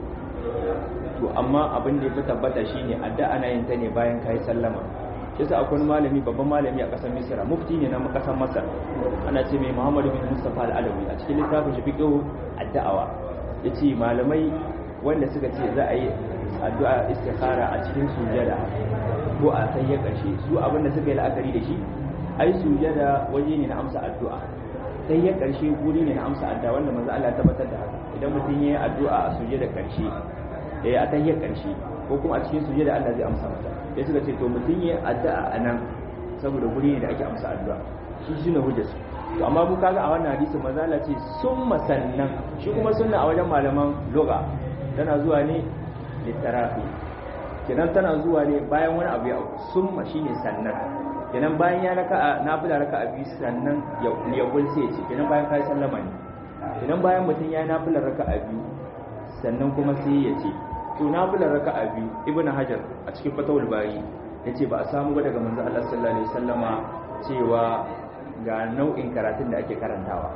to amma abin da ya fi tabbata shine addu'a ana yin ta ne bayan kai sallama yasa akwai malami babban malami a kasar Misra mufti ne na kasar Masar ana ce mai Muhammadu bin Mustafa al-Alawi a cikin littafin shi fiqh addu'a yace malamai wanda suka ce za a yi addu'a istikhara a cikin sujada ko a tahiyyar karshe su abin da suka yi la'akari da shi ai sujada waje ne na amsa addu'a tahiyyar karshe guri ne na amsa addu'a wanda manzo Allah ya tabbatar da haka idan mutum yayi addu'a a sujada karshe eh a tahiyyar karshe ko kuma a cikin sujada Allah zai amsa masa sai suka ce to mutum yayi addu'a a nan saboda guri ne da ake amsa addu'a shi shine hujjar to amma mu kaga a wannan hadisi manzo Allah ce summa sannan shi kuma sunna a wajen malaman lugha tana zuwa ne litarafi kenan tana zuwa ne bayan wani abu ya summa shine sannan kenan bayan ya raka nafila raka abi sannan ya ya gulse ce kenan bayan kai sallama ne kenan bayan mutum ya nafila raka abi sannan kuma sai ya ce to nafila raka abi ibnu hajar a cikin fatawul bari yace ba a samu ba daga manzo Allah sallallahu alaihi wasallama cewa ga nau'in karatun da ake karantawa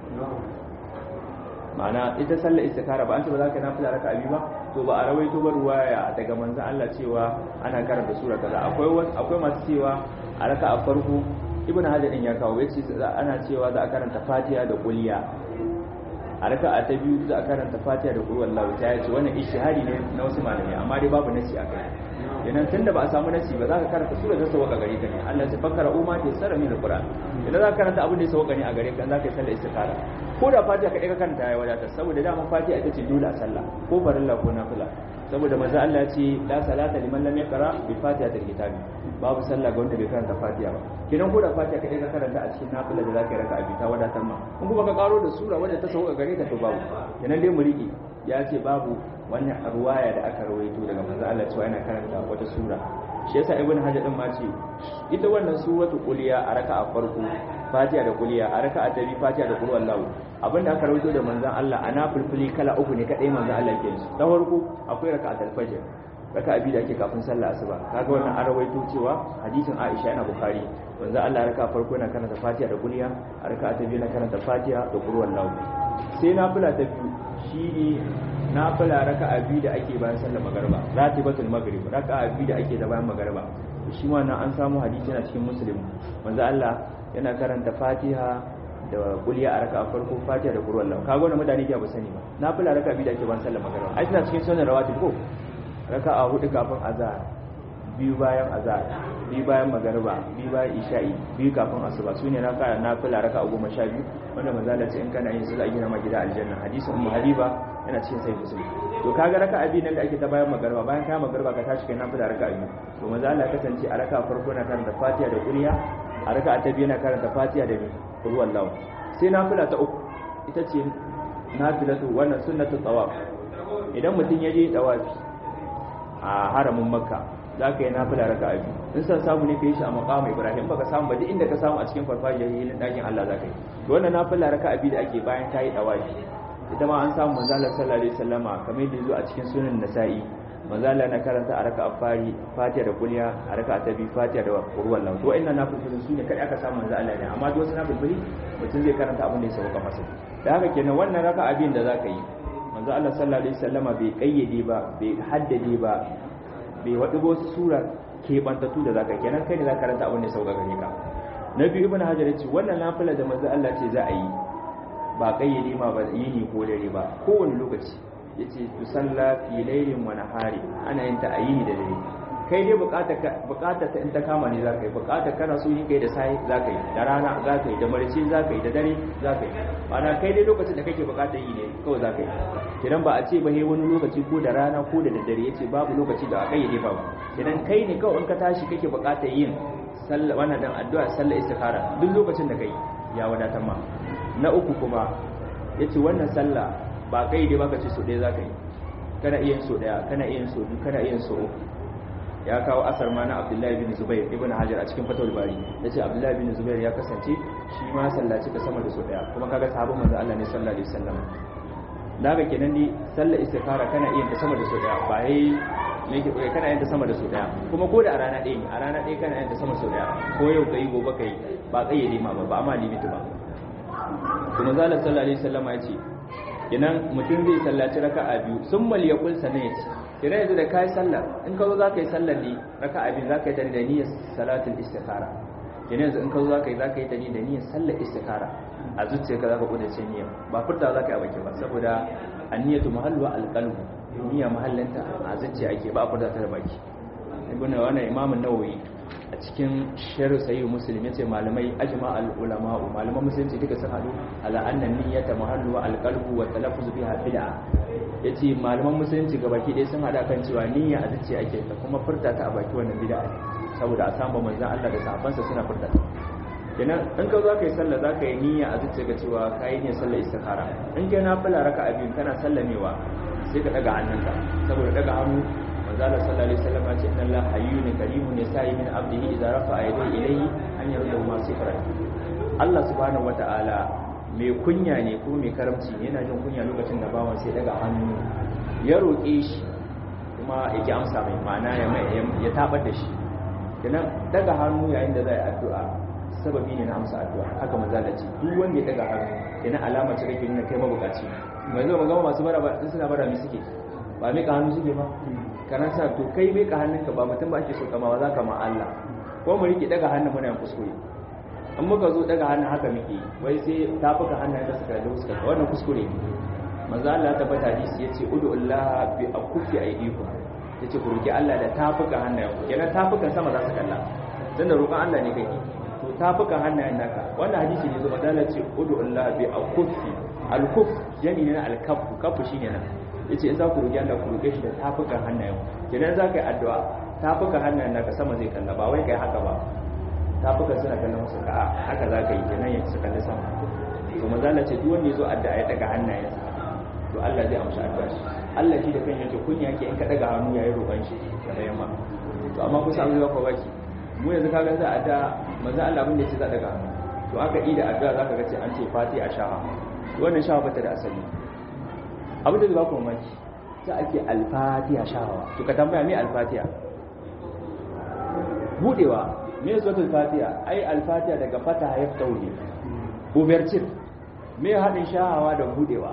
ma'ana ita sallar istikara ba an ce ba za ka nafila raka abi ba to ba a rawaito ba ruwaya daga manzon Allah cewa ana karanta sura kaza akwai akwai masu cewa a raka a farko ibnu hajar din ya kawo yace ana cewa za a karanta fatiha da kuliya a raka a ta biyu za a karanta fatiha da kullu wallahu ta yace wannan ishihadi ne na wasu malamai amma dai babu nasi a kai idan tunda ba a samu nasi ba za ka karanta sura ta sauka gare ka ne Allah ya fakara umma ta sara min alquran idan za ka karanta abin da ya sauka ne a gare ka za ka yi sallar istikara ko da fatiha kadai ka karanta ya wadata saboda dama fatiha ita ce dole a sallah ko farilla ko nafila saboda manzo Allah ya ce la salata liman lam yaqra bi fatihatil kitabi babu sallah ga wanda bai karanta fatiha ba kidan ko da fatiha kadai ka karanta a cikin nafila da zaka yi raka'a bi ta wadatar ma in kuma ka karo da sura wadda ta sauka gare ka to babu kenan dai mu riƙe ya ce babu wannan ruwaya da aka rawaito daga manzo Allah cewa yana karanta wata sura shi yasa ibn hajar din ma ce ita wannan suratu quliya a raka'a farko fatiha da quliya a raka'a ta biyu fatiha da qul wallahu abinda aka rawaito da manzon Allah ana fulfuli kala uku ne kadai manzon Allah yake su ta farko akwai raka'atul fajr raka'a biyu da ake kafin sallah asuba kaga wannan an rawaito cewa hadisin Aisha yana Bukhari manzon Allah raka'a farko yana karanta fatiha da quliya a raka'a ta biyu yana karanta fatiha da qul wallahu sai nafila ta biyu shine nafila raka'a biyu da ake bayan sallar magariba ratibatul maghrib raka'a biyu da ake da bayan magariba shi ma nan an samu hadisi yana cikin muslim manzo Allah yana karanta Fatiha da kuliya a raka'a farko Fatiha da qur'an Allah kaga wannan mutane ke ba sani ba nafila raka'a biyu da ake bayan sallar magariba ai tana cikin sunan rawatib ko raka'a hudu kafin azhar biyu bayan azhar biyu bayan magariba biyu bayan isha'i biyu kafin asuba sune na kara nafila raka'a goma sha biyu wanda manzo Allah ce in kana yin su za a gina ma gida aljanna hadisin ummu habiba yana cikin sai musulmi to kaga raka'a biyu nan da ake ta bayan magariba bayan ka magariba ka tashi kai nafila raka'a biyu to manzo Allah ya kasance a raka'a farko na karanta Fatiha da Qur'an a raka'a ta biyu na karanta Fatiha da Qul huwallahu sai nafila ta uku ita ce nafilatu wannan sunnatu tawaf idan mutum ya je tawafi a haramin makka za ka yi nafila raka a biyu in san samu ne ka yi shi a makamu ibrahim baka samu ba duk inda ka samu a cikin farfajiyar hilin ɗakin allah za ka yi to wannan nafila raka a biyu da ake bayan ta yi ɗawafi ita ma an samu manzala sallallahu alaihi wasallama kamar yadda zo a cikin sunan nasa'i manzala na karanta a raka a fari fatiha da kulya a raka ta biyu fatiha da kurwan lahu to wa'annan nafilfilin su ne kai aka samu manzala ne amma duk wasu nafilfili mutum zai karanta abin da ya sauka masa da haka kenan wannan raka abin da za ka yi manzo Allah sallallahu alaihi wasallama bai kayyade ba bai haddade ba bai wadi wasu sura ke bantatu da zaka kenan kai ne zaka karanta abin da ya sauka gare ka na biyu ibnu hajar yace wannan nafila da manzo Allah ce za a yi ba kayyade ma ba yini ko dare ba kowane lokaci yace tu salla fi laylin wa nahari ana yin ta a yini da dare kai dai bukata ta in ta kama ne za ka yi bukata kana so yi kai da sai za ka yi da rana za ka yi da marice za ka yi da dare za ka yi ana kai dai lokacin da kake bukata yi ne kawai za ka yi idan ba a ce ba he wani lokaci ko da rana ko da daddare ya ce babu lokaci da aka yi ne ba idan kai ne kawai in ka tashi kake bukata yin sallah wannan dan addu'a sallah istikhara duk lokacin da kai ya wadatar ma na uku kuma yace wannan sallah ba kai dai baka ce so ɗaya za ka yi kana iya yin so ɗaya kana iya yin so biyu kana iya yin so uku ya kawo asar ma na abdullahi bin zubair ibn hajar a cikin fatawul bari ya ce abdullahi bin zubair ya kasance shi ma sallaci ta sama da su daya kuma kaga sahabban manzo Allah ne sallallahu alaihi wasallam daga kenan ni sallar istikhara kana iya ta sama da su daya ba yayi me yake koyi kana yin ta sama da su daya kuma ko da a rana ɗaya ne a rana ɗaya kana yin ta sama da su daya ko yau kai gobe kai ba kayyade ma ba ba amma limiti ba kuma zalla sallallahu alaihi wasallam ya ce kenan mutum zai sallaci raka'a biyu summa liyaqul sanan ya ce kira yanzu da kai sallar in ka zo za ka yi sallar ne raka abin za ka yi ta da niyyar salatul istikhara kina yanzu in ka zo za ka yi za ka yi ta ne da niyyar sallar istikhara a zuciya ka za ka kudace niyyar ba furta za ka yi a baki ba saboda anniyatu mahallu alqalbu niyya mahallinta a zuciya ake ba a furta ta da baki ibn wannan imam an-nawawi a cikin sharh sahih muslim yace malamai ajma al-ulama malaman musulunci duka sun hadu ala anna niyyata mahallu al-qalbu wa talaffuz biha bid'a yace malaman musulunci gabaki ɗaya sun hada kan cewa niyya a zuciya ake ta kuma furta ta a baki wannan bid'a saboda a samu manzon Allah da sahabbansa suna furta ta kenan in ka za ka yi sallah za ka yi niyya a zuciya ga cewa ka yi niyyar sallah istikhara in kai na fula raka a biyu kana sallamewa sai ka daga hannunka saboda daga hannu manzo Allah sallallahu alaihi wasallam ya ce inna Allah hayyun karimun yasa'i min abdihi idza rafa'a yadayhi ilayhi an yardahu ma sifra Allah subhanahu wata'ala mai kunya ne ko mai karamci ne yana jin kunya lokacin da bawan sai daga hannu ya roƙe shi kuma yake amsa mai ma'ana ya ya tabar da shi kenan daga hannu yayin da zai addu'a sababi ne na amsa addu'a haka manzala ce duk wanda ya daga hannu yana alama ce kake nuna kai mabukaci mai zo magana masu bara ba suna bara mi suke ba mai ka hannu suke ba kana sa to kai mai ka hannunka ba mutum ba ake so kama za ka ma Allah ko mu rike daga hannun muna yin kuskure in muka zo daga hannun haka muke wai sai tafuka hannun da suka da suka wannan kuskure ne manzo Allah ta bata hadisi yace ud'ullaha bi akufi aydikum yace ku roki Allah da tafuka hannayen ku kenan tafukan sama za su kalla dan da roƙon Allah ne kake to tafukan hannayen naka wannan hadisi ne zuwa dala ce ud'ullaha bi akufi al-kuf yani ne na al-kaf kafu shine nan yace in za ku roki Allah ku roke shi da tafukan hannayen ku kenan za ka yi addu'a tafukan hannayen naka sama zai kalla ba wai kai haka ba tafukan suna kallon wasu ka haka za ka yi kenan ya su kalli sama to manzo Allah ce duk wanda ya zo addu'a ya daga hannayensa to Allah zai amsa addu'a shi Allah shi da kanshi kunya yake in ka daga hannu yayin roƙon shi da yamma to amma kusa an zuwa ko baki mu yanzu kaga za a da manzo Allah abin da yake za daga hannu to aka yi da addu'a zaka ga ce an ce fatiha shaha wannan shaha bata da asali abin da zai ba ku mamaki za ake al-fatiha shahawa to ka tambaya me al-fatiha budewa me suratul fatiha ai al-fatiha daga fataha yaftahu ne overture me hadin shahawa da budewa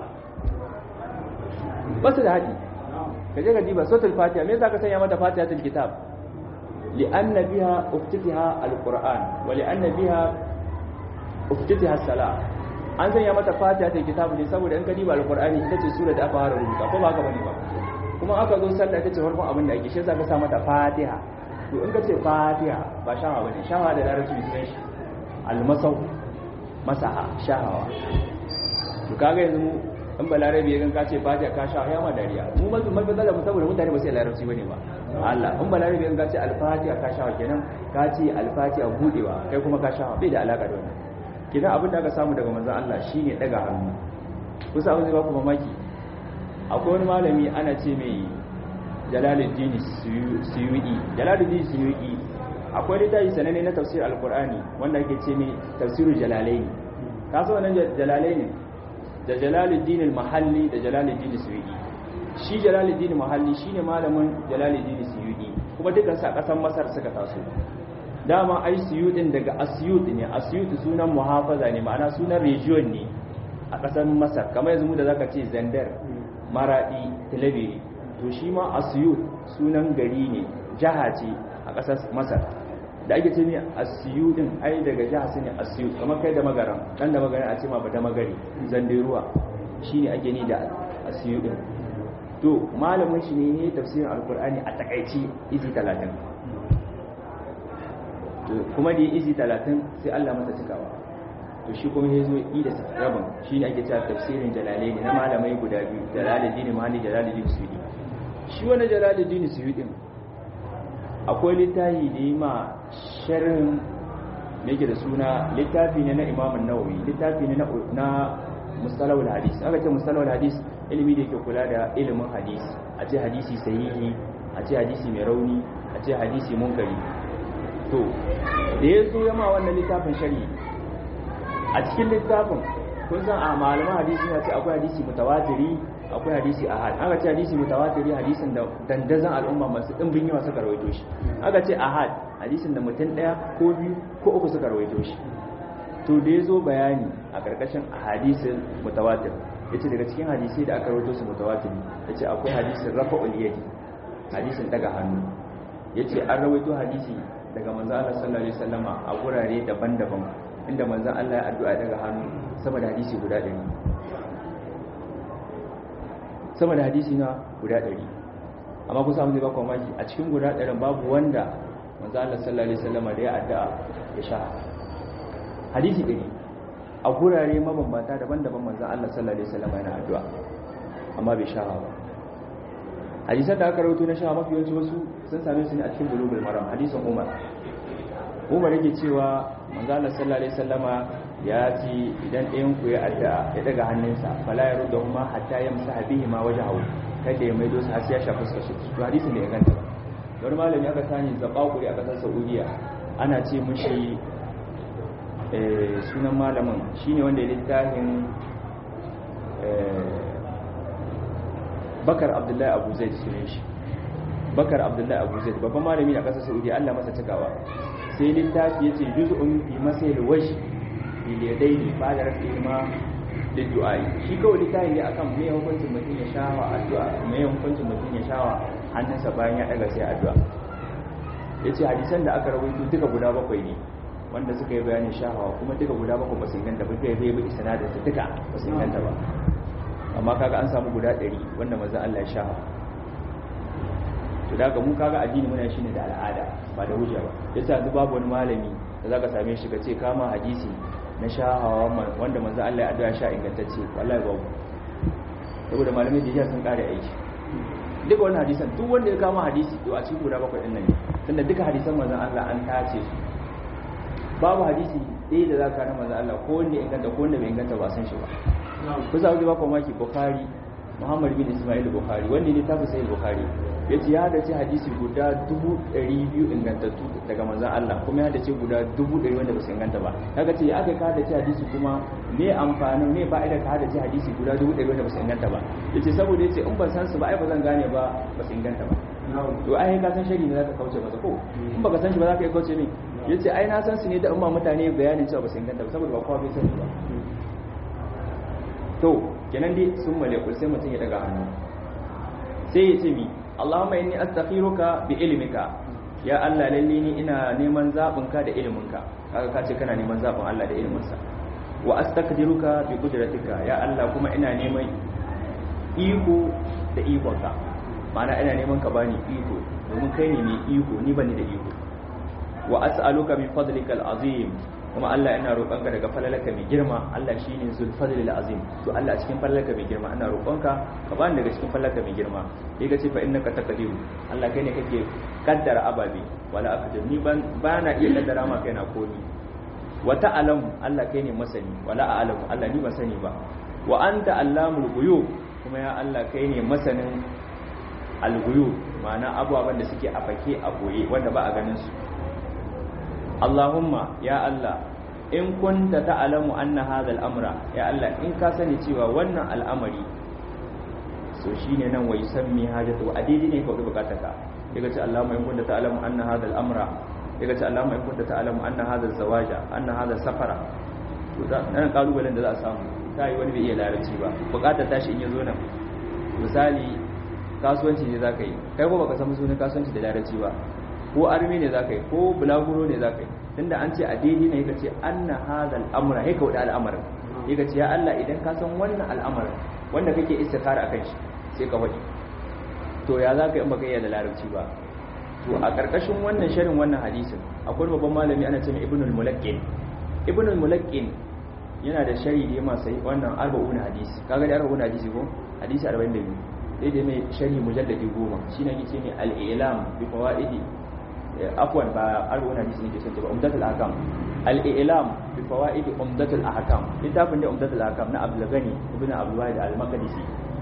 basu da haɗi ka je ka diba sautul fatiha me yasa ka sanya mata fatihatul kitab li'anna biha uftitiha alquran wa li'anna biha uftitiha salat an sanya mata fatihatul kitab ne saboda in ka diba alqurani ita ce sura da aka fara rubuta ko ba haka bane ba kuma aka zo sallah ita ce farkon abin da ake shi yasa ka sa mata fatiha to in ka ce fatiha ba shawa bane shawa da larabci sunan shi almasau masaha shahawa to kaga yanzu in ba larabi ya ganka ce fatiha ka sha ya ma dariya mu mazu mai bazala mu saboda mutane ba sai larabci bane ba Allah in ba larabi ya ganka ce al-fatiha ka sha kenan ka ce al-fatiha budewa kai kuma ka sha bai da alaka da wannan kenan abin da aka samu daga manzon Allah shine daga hannu kusa abin da ba ku mamaki akwai wani malami ana ce mai Jalaluddin Suyuti Jalaluddin Suyuti akwai littafi sananne na tafsir al-Qur'ani wanda ake ce mai tafsirul jalalaini ka so wannan jalalaini da jalaluddin al-mahalli da jalaluddin suyudi shi jalaluddin mahalli shine malamin jalaluddin suyudi kuma dukkan sa kasan masar suka taso dama ai suyudin daga asyut ne asyut sunan muhafaza ne ma'ana sunan region ne a kasan masar kamar yanzu mu da zaka ce zandar maradi talabiri to shi ma asyut sunan gari ne jaha ce a kasar masar da ake ce ne asiyudin ai daga jiha su ne asiyud kamar kai da magaran dan da magaran a ce ma ba da magari zande ruwa shine ake ni da asiyudin to malamin shi ne ne tafsirin alkur'ani a takaici izi 30 to kuma da izi 30 sai Allah masa cikawa to shi kuma ya zo yi da rabin shine ake cewa tafsirin jalalaini na malamai guda biyu jalaluddin mahali jalaluddin suyudi shi wani jalaluddin suyudin akwai littafi da yi ma sharhin da yake da suna littafi ne na imamun nawawi littafi ne na mustalawul hadis aka ce mustalawul hadis ilimi da yake kula da ilimin hadis a ce hadisi sahihi a ce hadisi mai rauni a ce hadisi munkari to da ya zo yama wannan littafin shari a cikin littafin kun san a malaman hadisi ya ce akwai hadisi mutawatiri akwai hadisi ahad aka ce hadisi mutawatiri hadisin da dandazan al'umma masu dimbin yawa suka rawaito shi aka ce ahad hadisin da mutum daya ko biyu ko uku suka rawaito shi to da ya zo bayani a karkashin hadisin mutawatir yace daga cikin hadisi da aka rawaito su mutawatir yace akwai hadisin rafa'ul yadi hadisin daga hannu yace an rawaito hadisi daga manzo Allah sallallahu alaihi wasallama a gurare daban-daban inda manzo Allah ya addu'a daga hannu sama da hadisi guda 100 sama da hadisi na guda ɗari amma kusa mu zai ba mamaki a cikin guda ɗarin babu wanda manzo Allah sallallahu alaihi wasallam da ya addu'a ya sha hadisi ɗari a gurare mabambanta daban-daban manzo Allah sallallahu alaihi wasallam yana addu'a amma bai sha ba hadisan da aka rawaito na sha mafi yawanci wasu sun same su ne a cikin bulugul maram hadisin Umar Umar yake cewa manzo Allah sallallahu alaihi wasallama ya ce idan ɗayan ku ya addu'a ya daga hannunsa fala ya rudda huma hatta yamsaha bihi ma wajhahu kada ya maido su har sai ya shafi fuskar shi to hadisin da ya ganta wani malami aka sani zabaquri a kasar Saudiya ana ce mushi eh sunan malamin shine wanda ya littafin Bakar Abdullahi Abu Zaid sunan shi Bakar Abdullahi Abu Zaid babban malami a kasar Saudiya Allah masa cikawa sai littafi yace juz'un fi masayil wajh biliyadaini ba da rafi ma da du'ai shi kawai littafi ne akan me hukuncin mutum ya shawa addu'a me hukuncin mutum ya shawa hannunsa bayan ya daga sai addu'a yace hadisan da aka rawaito duka guda bakwai ne wanda suka yi bayanin shahawa kuma duka guda bakwai ba su inganta ba kai bai bi isnadin su duka ba su inganta ba amma kaga an samu guda 100 wanda manzo Allah ya shawa to daga mu kaga addini muna shine da al'ada ba da hujja ba yasa yanzu babu wani malami da zaka same shi ka ce kama hadisi na shahawa wanda manzo Allah ya addu'a sha ingantacce wallahi babu saboda malamai da sun kare aiki duka wannan hadisan duk wanda ya kama hadisi to a cikin guda bakwai din nan ne tunda duka hadisan manzo Allah an tace su babu hadisi ɗaya da zaka na manzo Allah ko wanda ya inganta ko wanda bai inganta ba san shi ba kusa wuce ba ko maki Bukhari Muhammad bin Ismail Bukhari wanda ne tafi sai Bukhari yace ya hadace hadisi guda 200 ingantattu daga manzon Allah kuma ya hadace guda 100 wanda ba su inganta ba kaga ce aka ka hadace hadisi kuma me amfani me fa'ida ka hadace hadisi guda 100 wanda ba su inganta ba yace saboda yace in ban san su ba ai ba zan gane ba ba su inganta ba to ai ka san shari ne zaka kauce masa ko in baka san shi ba zaka yi kauce ne yace ai na san su ne da umma mutane bayanin cewa ba su inganta ba saboda ba kowa bai sani ba to kenan dai sun malekul sai mutum ya daga hannu sai ya ce mi Allahumma inni astakhiruka bi ilmika ya Allah lalle ni ina neman zabinka da iliminka kaga ka ce kana neman zabin Allah da iliminsa wa astakdiruka bi qudratika ya Allah kuma ina neman iko da ikonka ma'ana ina neman ka bani iko domin kai ne mai iko ni bani da iko wa as'aluka min fadlikal azim kuma Allah ina roƙonka daga falalaka mai girma Allah shine zul fadlil azim to Allah a cikin falalaka mai girma ina roƙonka ka bani daga cikin falalaka mai girma sai ka ce fa innaka taqdiru Allah kai ne kake kaddara ababe wala aqdir ni ban bana iya kaddara ma kaina komi wa ta'lamu Allah kai ne masani wala a'lamu Allah ni ban sani ba wa anta allamul ghuyub kuma ya Allah kai ne masanin al-ghuyub ma'ana abubuwan da suke a fake a boye wanda ba a ganin su Allahumma ya Allah in kunta ta'lamu anna hadha al-amra ya Allah in ka sani cewa wannan al'amari so shine nan wai sammi hajatu a daidai ne kawai bukatarka daga ce Allahumma in kunta ta'lamu anna hadha al-amra daga ce Allahumma in kunta ta'lamu anna hadha az-zawaja anna hadha safara to nan kalubalen da za a samu ta yi wani bai iya larabci ba bukatar tashi in yazo nan misali kasuwanci ne zaka yi kai ko baka san sunan kasuwanci da larabci ba ko armi ne za ka yi ko bulaguro ne za ka yi tunda an ce a daidai ne ka ce anna hadal amra sai ka wuda al'amarin sai ka ce ya Allah idan ka san wannan al'amarin wanda kake istikhara akan shi sai ka faɗi to ya za ka yi in baka iya da larabci ba to a ƙarƙashin wannan sharin wannan hadisin akwai babban malami ana ce mai ibnul mulaqqin ibnul mulaqqin yana da shari da yama sai wannan arba'un hadisi kaga da arba'un hadisi ko hadisi 42 sai da mai shari mujalladi 10 shine yake ce mai al-ilam bi fawaidi afwan ba arba'un hadisi ne ke son ba umdatul ahkam al-i'lam bi fawaid umdatul ahkam littafin da umdatul ahkam na Abdul Ghani ibn Abdul Wahid al-Maqdisi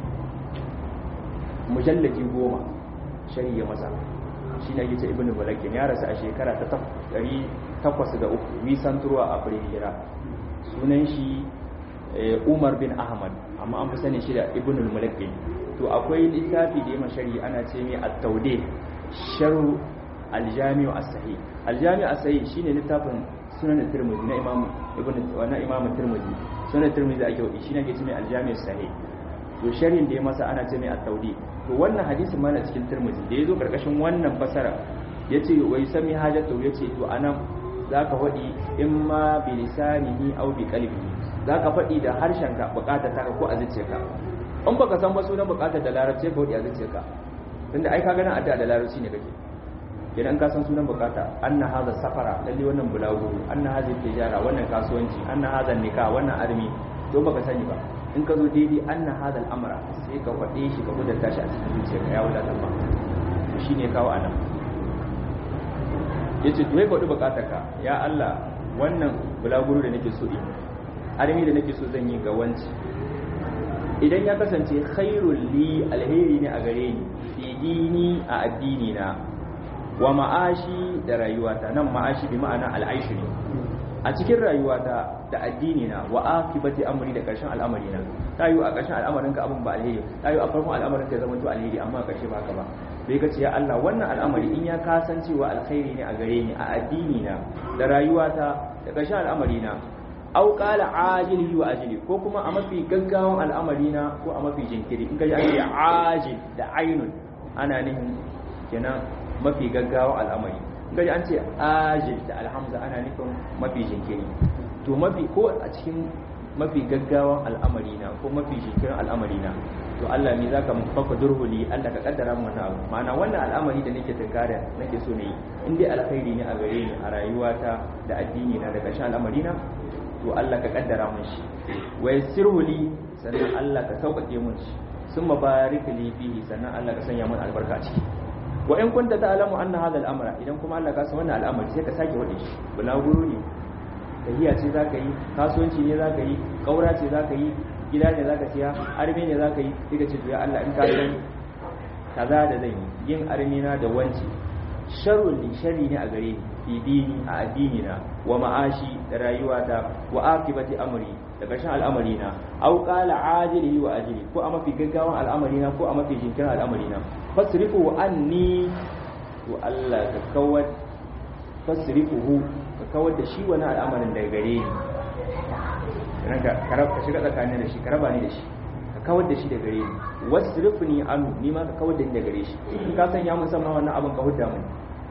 mujalladi goma shari'a masa shi ne yake ibn Mulakin ya rasu a shekara ta 803 wisan turwa a hijira sunan shi Umar bin Ahmad amma an fi sani shi da ibn Mulakin to akwai littafi da ya shari'a ana ce mai at-tawdih sharh aljami'u as-sahih aljami'u as-sahih shine littafin sunan tirmidhi na imam ibn na imam tirmidhi sunan tirmidhi ake wadi shine ake cewa aljami'u as-sahih to sharhin da ya masa ana ce mai at-tawdi to wannan hadisin ma na cikin tirmidhi da yazo karkashin wannan fasara yace wai sami hajatu yace to anan zaka wadi imma bi lisanihi aw bi qalbihi zaka fadi da harshenka bukatar ta ko a zuciyarka in baka san ba sunan bukatar da larabci ka wadi a zuciyarka tunda ai ka gana addu'a da larabci ne kake idan ka san sunan bukata anna hadha safara lalle wannan bulaguro anna hadha tijara wannan kasuwanci anna hadha nikah wannan armi to baka sani ba in ka zo daidai anna hadha al'amra sai ka faɗe shi ka gudanta shi a cikin zuciyarka ya wadata ba to shine kawo anan yace to ya faɗi bukatarka ya Allah wannan bulaguro da nake so yi armi da nake so zan yi ga wanci idan ya kasance khairul li alheri ne a gare ni fi dini a addini na wa ma'ashi da rayuwata nan ma'ashi bi ma'ana al'aishi ne a cikin rayuwata da addini na wa akibati amri da karshen al'amari na ta yi a karshen al'amarin ka abin ba alheri ta yi a farkon al'amarin ka zama to alheri amma a karshe ba ka ba bai ka ce ya Allah wannan al'amari in ya kasancewa alkhairi ne a gare ni a addini na da rayuwata da karshen al'amari na au qala ajilihi wa ajili ko kuma a mafi gaggawan al'amari na ko a mafi jinkiri in ka ji ake ajil da ainun ana nihin kenan mafi gaggawan al'amari in ka ji an ce ajil da alhamza ana nufin mafi jinkiri to mafi ko a cikin mafi gaggawan al'amari na ko mafi jinkirin al'amari na to Allah ne zaka faka durhuli Allah ka kaddara mu wannan abu ma'ana wannan al'amari da nake tunkara nake so ne in dai alkhairi ne a gare ni a rayuwata da addini na da ƙarshen al'amari na to Allah ka kaddara mun shi wa yassirhu li sannan Allah ka sauƙaƙe mun shi summa barik li fihi sannan Allah ka sanya mun albarka ciki wa in kunta ta'lamu anna hadha al-amra idan kuma Allah ka san wannan al'amari sai ka sake wade shi bulaguro ne tahiya ce zaka yi kasuwanci ne zaka yi kaura ce zaka yi gida ne zaka siya arme ne zaka yi sai ka ce to ya Allah in ka san kaza da zan yi yin armina da wanci sharrun li sharri ne a gare ni fi dini a addini na wa ma'ashi da rayuwata wa akibati amri da ƙarshen al'amari na aw qala ajilihi wa ajili ko a mafi gaggawan al'amari na ko a mafi jinkirin al'amari na fasrifu anni to Allah ka kawar fasrifuhu ka kawar da shi wani al'amarin daga gare ni ranka ka shiga tsakanin da shi ka raba ni da shi ka kawar da shi daga gare ni wasrifni anhu ni ma ka kawar da ni daga gare shi in ka sanya mun sama wannan abin ka hudda mun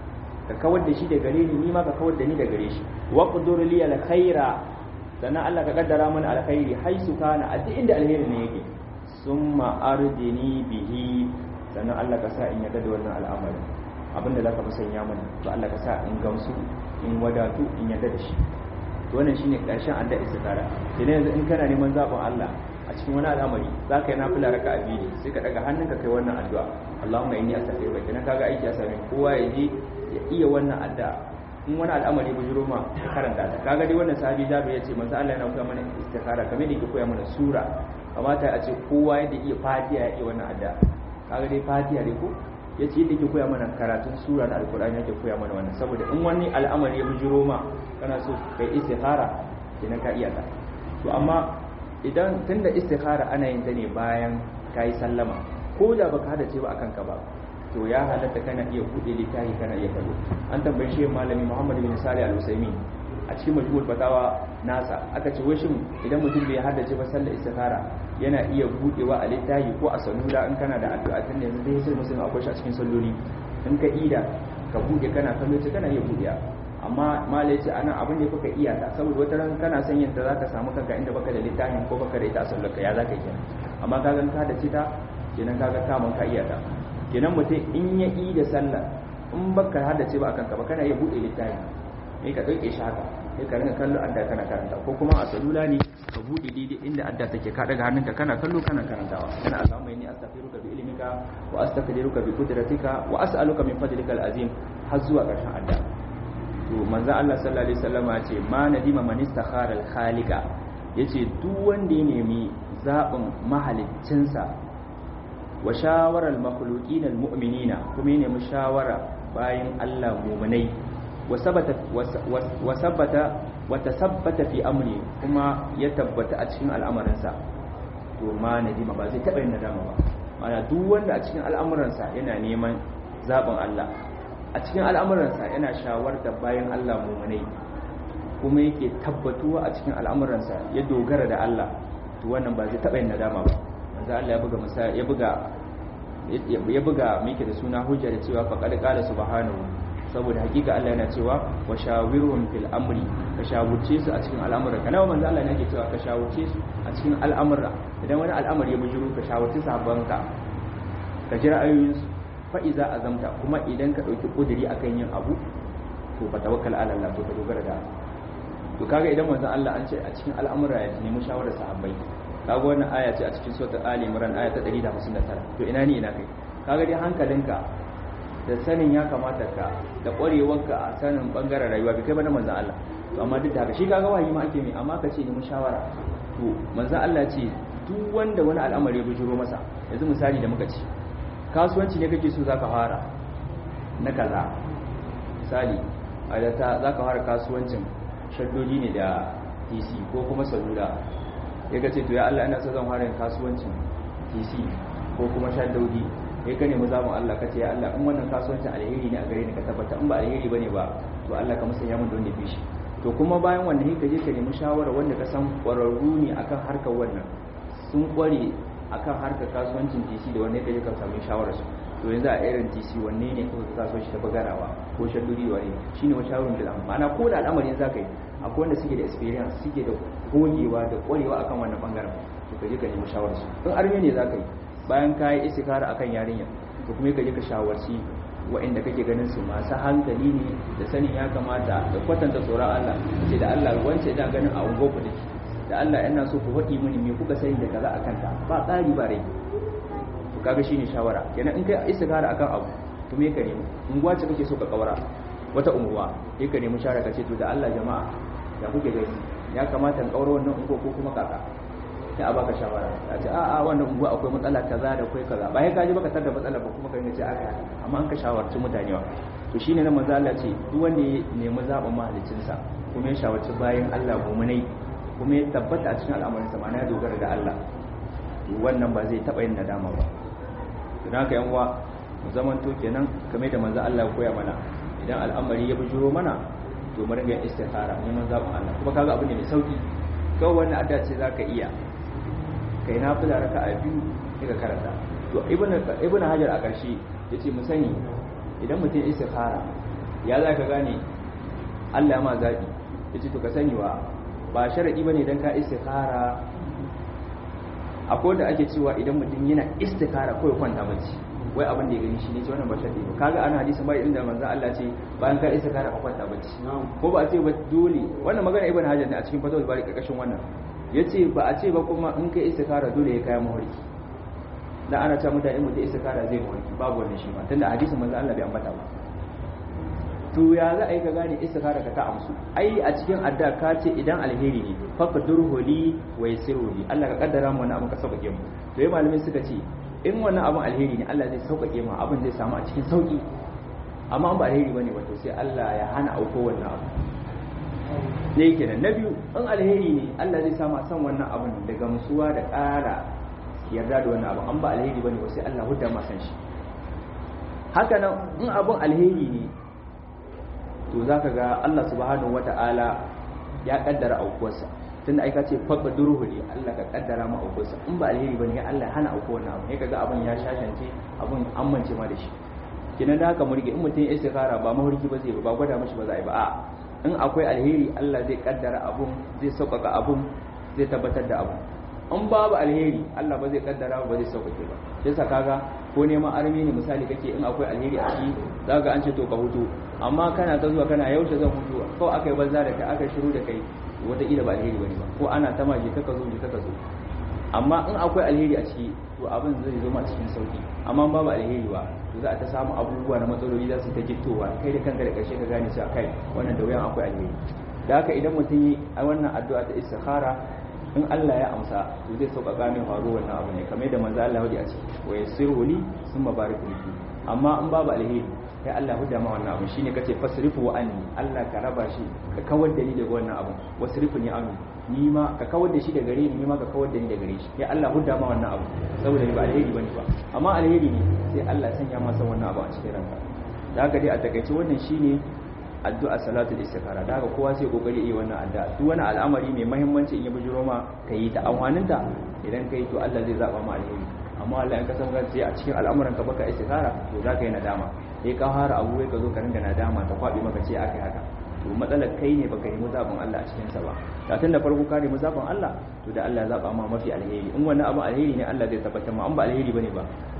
ka kawar da shi da gare ni ni ma ka kawar da ni da gare shi wa qudur li al khaira sannan Allah ka kaddara mana alkhairi haisu kana a duk inda alheri ne yake summa ardini bihi sannan Allah ka sa in yarda da wannan al'amari abinda zaka fi sanya mana to Allah ka sa in gamsu in wadatu in yarda da shi to wannan shine karshen adda istikara idan yanzu in kana neman zaɓin Allah a cikin wani al'amari za ka yi nafila raka a biyu sai ka daga hannunka kai wannan addu'a Allahumma inni astaghfiruka kenan kaga aiki ya same kowa ya je ya iya wannan addu'a in wani al'amari bujuro ma ka karanta ta kaga dai wannan sahabi Jabir ya ce manzo Allah yana koya mana istikhara kamar da yake koya mana sura kamata a ce kowa yadda iya Fatiha ya iya wannan addu'a kaga dai Fatiha dai ko ya ce yadda yake koya mana karatun sura da alkur'ani yake koya mana wannan saboda in wani al'amari ya bujuro ma kana so kai istikhara kenan ka iya ta to amma idan tunda istikhara ana yin ta ne bayan kai sallama ko da baka hada ce ba akan ka ba to ya halatta kana iya bude littafi kana iya kallo an tambaye shi malami Muhammad bin Salih al-Usaimi a cikin majmu'ul fatawa nasa aka ce wai shin idan mutum bai haddace ba sallar istikhara yana iya budewa a littafi ko a salula in kana da addu'a tun yanzu dai sai musulmi akwai shi a cikin salloli in ka ida ka bude kana kallo ce kana iya budewa amma malai ce anan abin da kuka iya ta saboda wata ran kana son yin ta zaka samu kanka inda baka da littafin ko baka da ita a sallar ka ya zaka yi amma ka gan ka da ta kenan kaga kaman ka iya ta kenan mutum in ya yi da sallah in baka haddace ba akan ka ba kana iya bude littafi ne ka dauke shi haka sai ka rinka kallo adda kana karanta ko kuma a salula ne ka bude daidai inda adda take ka daga hannunka kana kallo kana karantawa kana Allahumma inni astaghfiruka bi ilmika wa astaghfiruka bi qudratika wa as'aluka min fadlika al-azim har zuwa karshen adda to manzo Allah sallallahu alaihi wasallam ya ce ma nadima man istakhara al-khaliqa yace duk wanda ya nemi zabin mahaliccinsa wa shawarar makhluqin al-mu'minina kuma ya nemi shawara bayan Allah mu'minai wa sabata wa sabata wa tasabbata fi amri kuma ya tabbata a cikin al'amuransa to ma nadima ba zai taba yin nadama ba mana duk wanda a cikin al'amuransa yana neman zaɓin Allah a cikin al'amuransa yana shawarta bayan Allah mu'minai kuma yake tabbatuwa a cikin al'amuransa ya dogara da Allah to wannan ba zai taba yin nadama ba manzo Allah ya buga misali ya buga ya buga miki da suna hujja da cewa faqad qala subhanahu saboda hakika Allah yana cewa wa shawirhum fil amri ka shawurce su a cikin al'amura kana manzo Allah yake cewa ka shawurce su a cikin al'amura idan wani al'amari ya bujuru ka shawurce sahabbanka ka jira ayoyin su fa iza azamta kuma idan ka dauki kudiri akan yin abu to fa tawakkal ala Allah to ka dogara da to kaga idan manzon Allah an ce a cikin al'amura ya nemi shawarar sahabbai kaga wannan aya ce a cikin suratul ali imran aya ta 159 to ina ni ina kai kaga dai hankalinka da sanin ya kamata ka da ƙwarewarka a sanin bangaren rayuwa bai kai ba na manzon Allah to amma duk da haka shi kaga wahayi ma ake mai amma ka ce nemi shawara to manzon Allah ce duk wanda wani al'amari ya bujuro masa yanzu misali da muka ci kasuwanci ne kake so zaka fara na kaza misali a da ta zaka fara kasuwancin shaddodi ne da TC ko kuma salula ya ga ce to ya Allah ina so zan fara kasuwancin TC ko kuma shaddodi ya ka nemi zamun Allah ka ce ya Allah in wannan kasuwancin alheri ne a gare ni ka tabbata in ba alheri bane ba to Allah ka musanya mun don da fishi to kuma bayan wannan ka je ka nemi shawara wanda ka san kwararru ne akan harkar wannan sun kware akan harkar kasuwancin TC da wanne ka je ka samu shawarar su to yanzu a irin TC wanne ne ka kasuwanci ta bagarawa ko shaddodi wane shine wata shawarar da ma'ana ko da al'amarin zaka yi akwai wanda suke da experience suke da gogewa da kwarewa akan wannan bangaren to ka je ka nemi shawarar su in arme ne zaka yi bayan ka yi istikara akan yarinya to kuma ka je ka shawarci wa'inda kake ganin su masu hankali ne da sanin ya kamata da kwatanta tsoron Allah ce da Allah wance ina ganin a ungo ku dake da Allah yana so ku faɗi mini me kuka sani da kaza akan ta ba tsari ba rai to kaga shine shawara kenan in kai istikara akan abu to me ka nemi unguwa ce kake so ka kawara wata unguwa sai ka nemi shawara ka ce to da Allah jama'a da kuke gani ya kamata in kaura wannan unguwa ko kuma kaka sai a baka shawara a ce a'a wannan unguwa akwai matsala kaza da akwai kaza ba ya kaji baka tar da matsala ba kuma kai ce aka amma an ka shawarci mutane wa to shine na manzo Allah ce duk wanda ya nemi zaben mahalicin sa kuma ya shawarci bayan Allah mu'minai kuma ya tabbata a cikin al'amarin sa mana ya dogara da Allah to wannan ba zai taba yin nadama ba don haka yan uwa mu zaman to kenan kamar da manzo Allah ya koya mana idan al'amari ya bujuro mana to mu ringa istikhara neman zaben Allah kuma kaga abu ne mai sauki kawai wannan adda ce zaka iya kai na fula raka a biyu sai ka karanta to ibn hajar a ƙarshe ya ce mu sani idan mutum istikhara ya za ka gane allah ma zaɓi ya ce to ka sani wa ba sharaɗi ba ne don ka istikhara akwai da ake cewa idan mutum yana istikhara kawai kwanta bacci wai abin da ya gani shi ne ce wannan ba sharaɗi ba kaga ana hadisi bai inda manzo Allah ce bayan ka istikhara ka kwanta bacci ko ba a ce ba dole wannan magana ibn hajar ne a cikin fatawul bari ƙarƙashin wannan ya ce ba a ce ba kuma in kai istikara dole ya kaya mawarki da ana cewa mutane mutum istikara zai mawarki babu wannan shi ma tunda hadisin manzo Allah bai ambata ba to ya za a yi ka gane istikara ka ta amsu ai a cikin adda ka ce idan alheri ne faqdurhu li wa yassirhu li Allah ka kaddara mu wannan abin ka sauƙaƙe mu to yayin malamai suka ce in wannan abin alheri ne Allah zai sauƙaƙe mu abin zai samu a cikin sauƙi amma in ba alheri bane ba to sai Allah ya hana auko wannan abu ne kenan na biyu in alheri ne Allah zai sama san wannan abin da gamsuwa da ƙara yarda da wannan abin an ba alheri bane ba sai Allah hudda ma san shi haka nan in abin alheri ne to zaka ga Allah subhanahu wata'ala ya kaddara aukuwarsa tunda ai ka ce faqa durhuli Allah ka kaddara ma aukuwarsa in ba alheri bane ya Allah hana auko wannan abin sai kaga abin ya shashance abin an mance ma da shi kinan da haka murge in mutum ya istikhara ba mahurki ba zai ba gwada mashi ba za a yi ba a in akwai alheri Allah zai kaddara abun zai sauƙaƙa abun zai tabbatar da abun in babu alheri Allah ba zai kaddara ba zai sauƙaƙe ba sai sa kaga ko neman armi ne misali kake in akwai alheri a ciki zaka an ce to ka hutu amma kana ta zuwa kana yaushe zan hutu ko aka yi banza da kai aka shiru da kai wataƙila ba alheri bane ba ko ana ta maje kaka zo je kaka zo amma in akwai alheri a ciki to abin zai zo ma cikin sauki amma babu alheri ba to za a ta samu abubuwa na matsaloli za su ta gittowa kai da kanka da ƙarshe ka gane cewa kai wannan da wuyan akwai alheri da haka idan mutum yi a wannan addu'a ta istikhara in Allah ya amsa to zai sauƙaƙa min faru wannan abu ne kamar yadda manzo Allah ya a ciki wa yasiru li summa barik li amma in babu alheri kai Allah huda ma wannan abu shine kace fasrifu anni Allah ka raba shi ka kawar da ni daga wannan abu wasrifu ni anhu ni ma ka kawar da shi daga gare ni ni ma ka kawar da ni daga gare shi ya Allah huda ma wannan abu saboda ni ba alheri bane ba amma alheri ne sai Allah sanya ma san wannan abu a cikin ranka da haka dai a takaice wannan shine addu'a salatul istikhara da haka kowa sai kokari yi wannan addu'a duk wani al'amari mai muhimmanci in ya bujuro ma kai ta amfaninta idan kai to Allah zai zaba ma alheri amma Allah in ka san gaci a cikin al'amuran ka baka istikhara to za ka yi nadama sai ka fara abu ka zo ka ringa nadama ta kwabi maka ce akai haka to matsalar kai ne baka yi muzabin Allah a cikin sa ba da tun da farko ka ne muzabin Allah to da Allah ya zaba ma mafi alheri in wannan abu alheri ne Allah zai tabbatar ma an ba alheri bane ba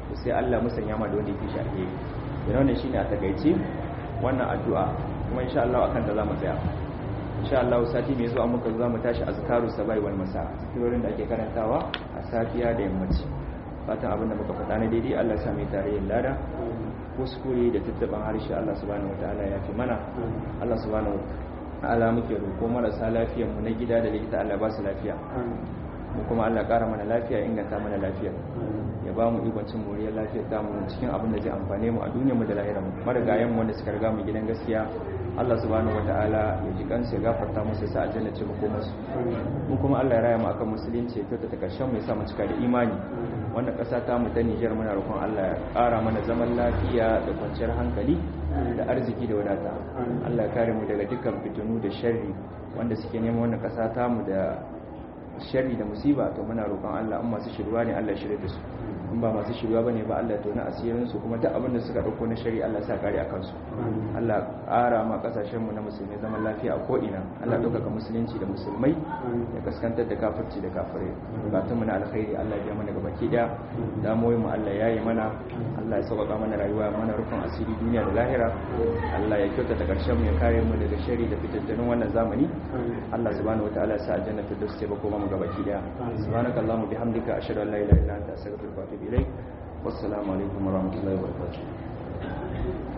to sai Allah musanya ma da wanda yake shi alheri yana wannan shine a takaice wannan addu'a kuma insha Allah akan da zamu tsaya insha Allah sati mai zuwa muka zo zamu tashi azkaru sabai wal masa zikirorin da ake karantawa a safiya da yammaci fatan abin da muka faɗa na daidai Allah ya sa mai tarayyar lada kuskure da tattaban harshe Allah subhanahu wataala ya fi mana Allah subhanahu wataala muke roƙo marasa lafiyar mu na gida da likita Allah ba su lafiya mu kuma Allah ƙara mana lafiya inganta mana lafiya ya ba mu ikon cin moriyar lafiyar ta mu cikin abin da zai amfane mu a duniyar mu da lahirar mu marigayen mu wanda suka riga mu gidan gaskiya Allah subhanahu wataala ya ji kansu ya gafarta musu sa aljanna ce mu koma su mu kuma Allah ya raya mu akan musulunci ya kyautata karshen mu ya sa mu cika da imani wannan ƙasa ta mu ta Nijar muna roƙon Allah ya ƙara mana zaman lafiya da kwanciyar hankali da arziki da wadata Allah ya kare mu daga dukkan fitinu da sharri wanda suke neman wannan ƙasa ta mu da sharri da musiba to muna roƙon Allah in masu shirwa ne Allah ya shirye da su in ba masu shirwa bane ba Allah ya tona asirin su kuma duk abin da suka dauko na shari Allah ya sa kare akan su Allah ƙara ma kasashen mu na musulmai zaman lafiya a ko ina Allah ɗaukaka musulunci da musulmai ya kaskantar da kafirci da kafirai bukatun mu na alkhairi Allah ya mana gabaki daya damoyin mu Allah ya yi mana Allah ya sauƙaƙa mana rayuwa mana rufin asiri duniya da lahira Allah ya kyautata karshen mu ya kare mu daga shari da fitattunin wannan zamani Allah subhanahu wataala ya sa aljanna ta dace ba kuma mu gabaki daya subhanakallahumma bihamdika ashhadu an la ilaha illa anta astaghfiruka wa atubu ilaik wassalamu alaikum warahmatullahi wabarakatuh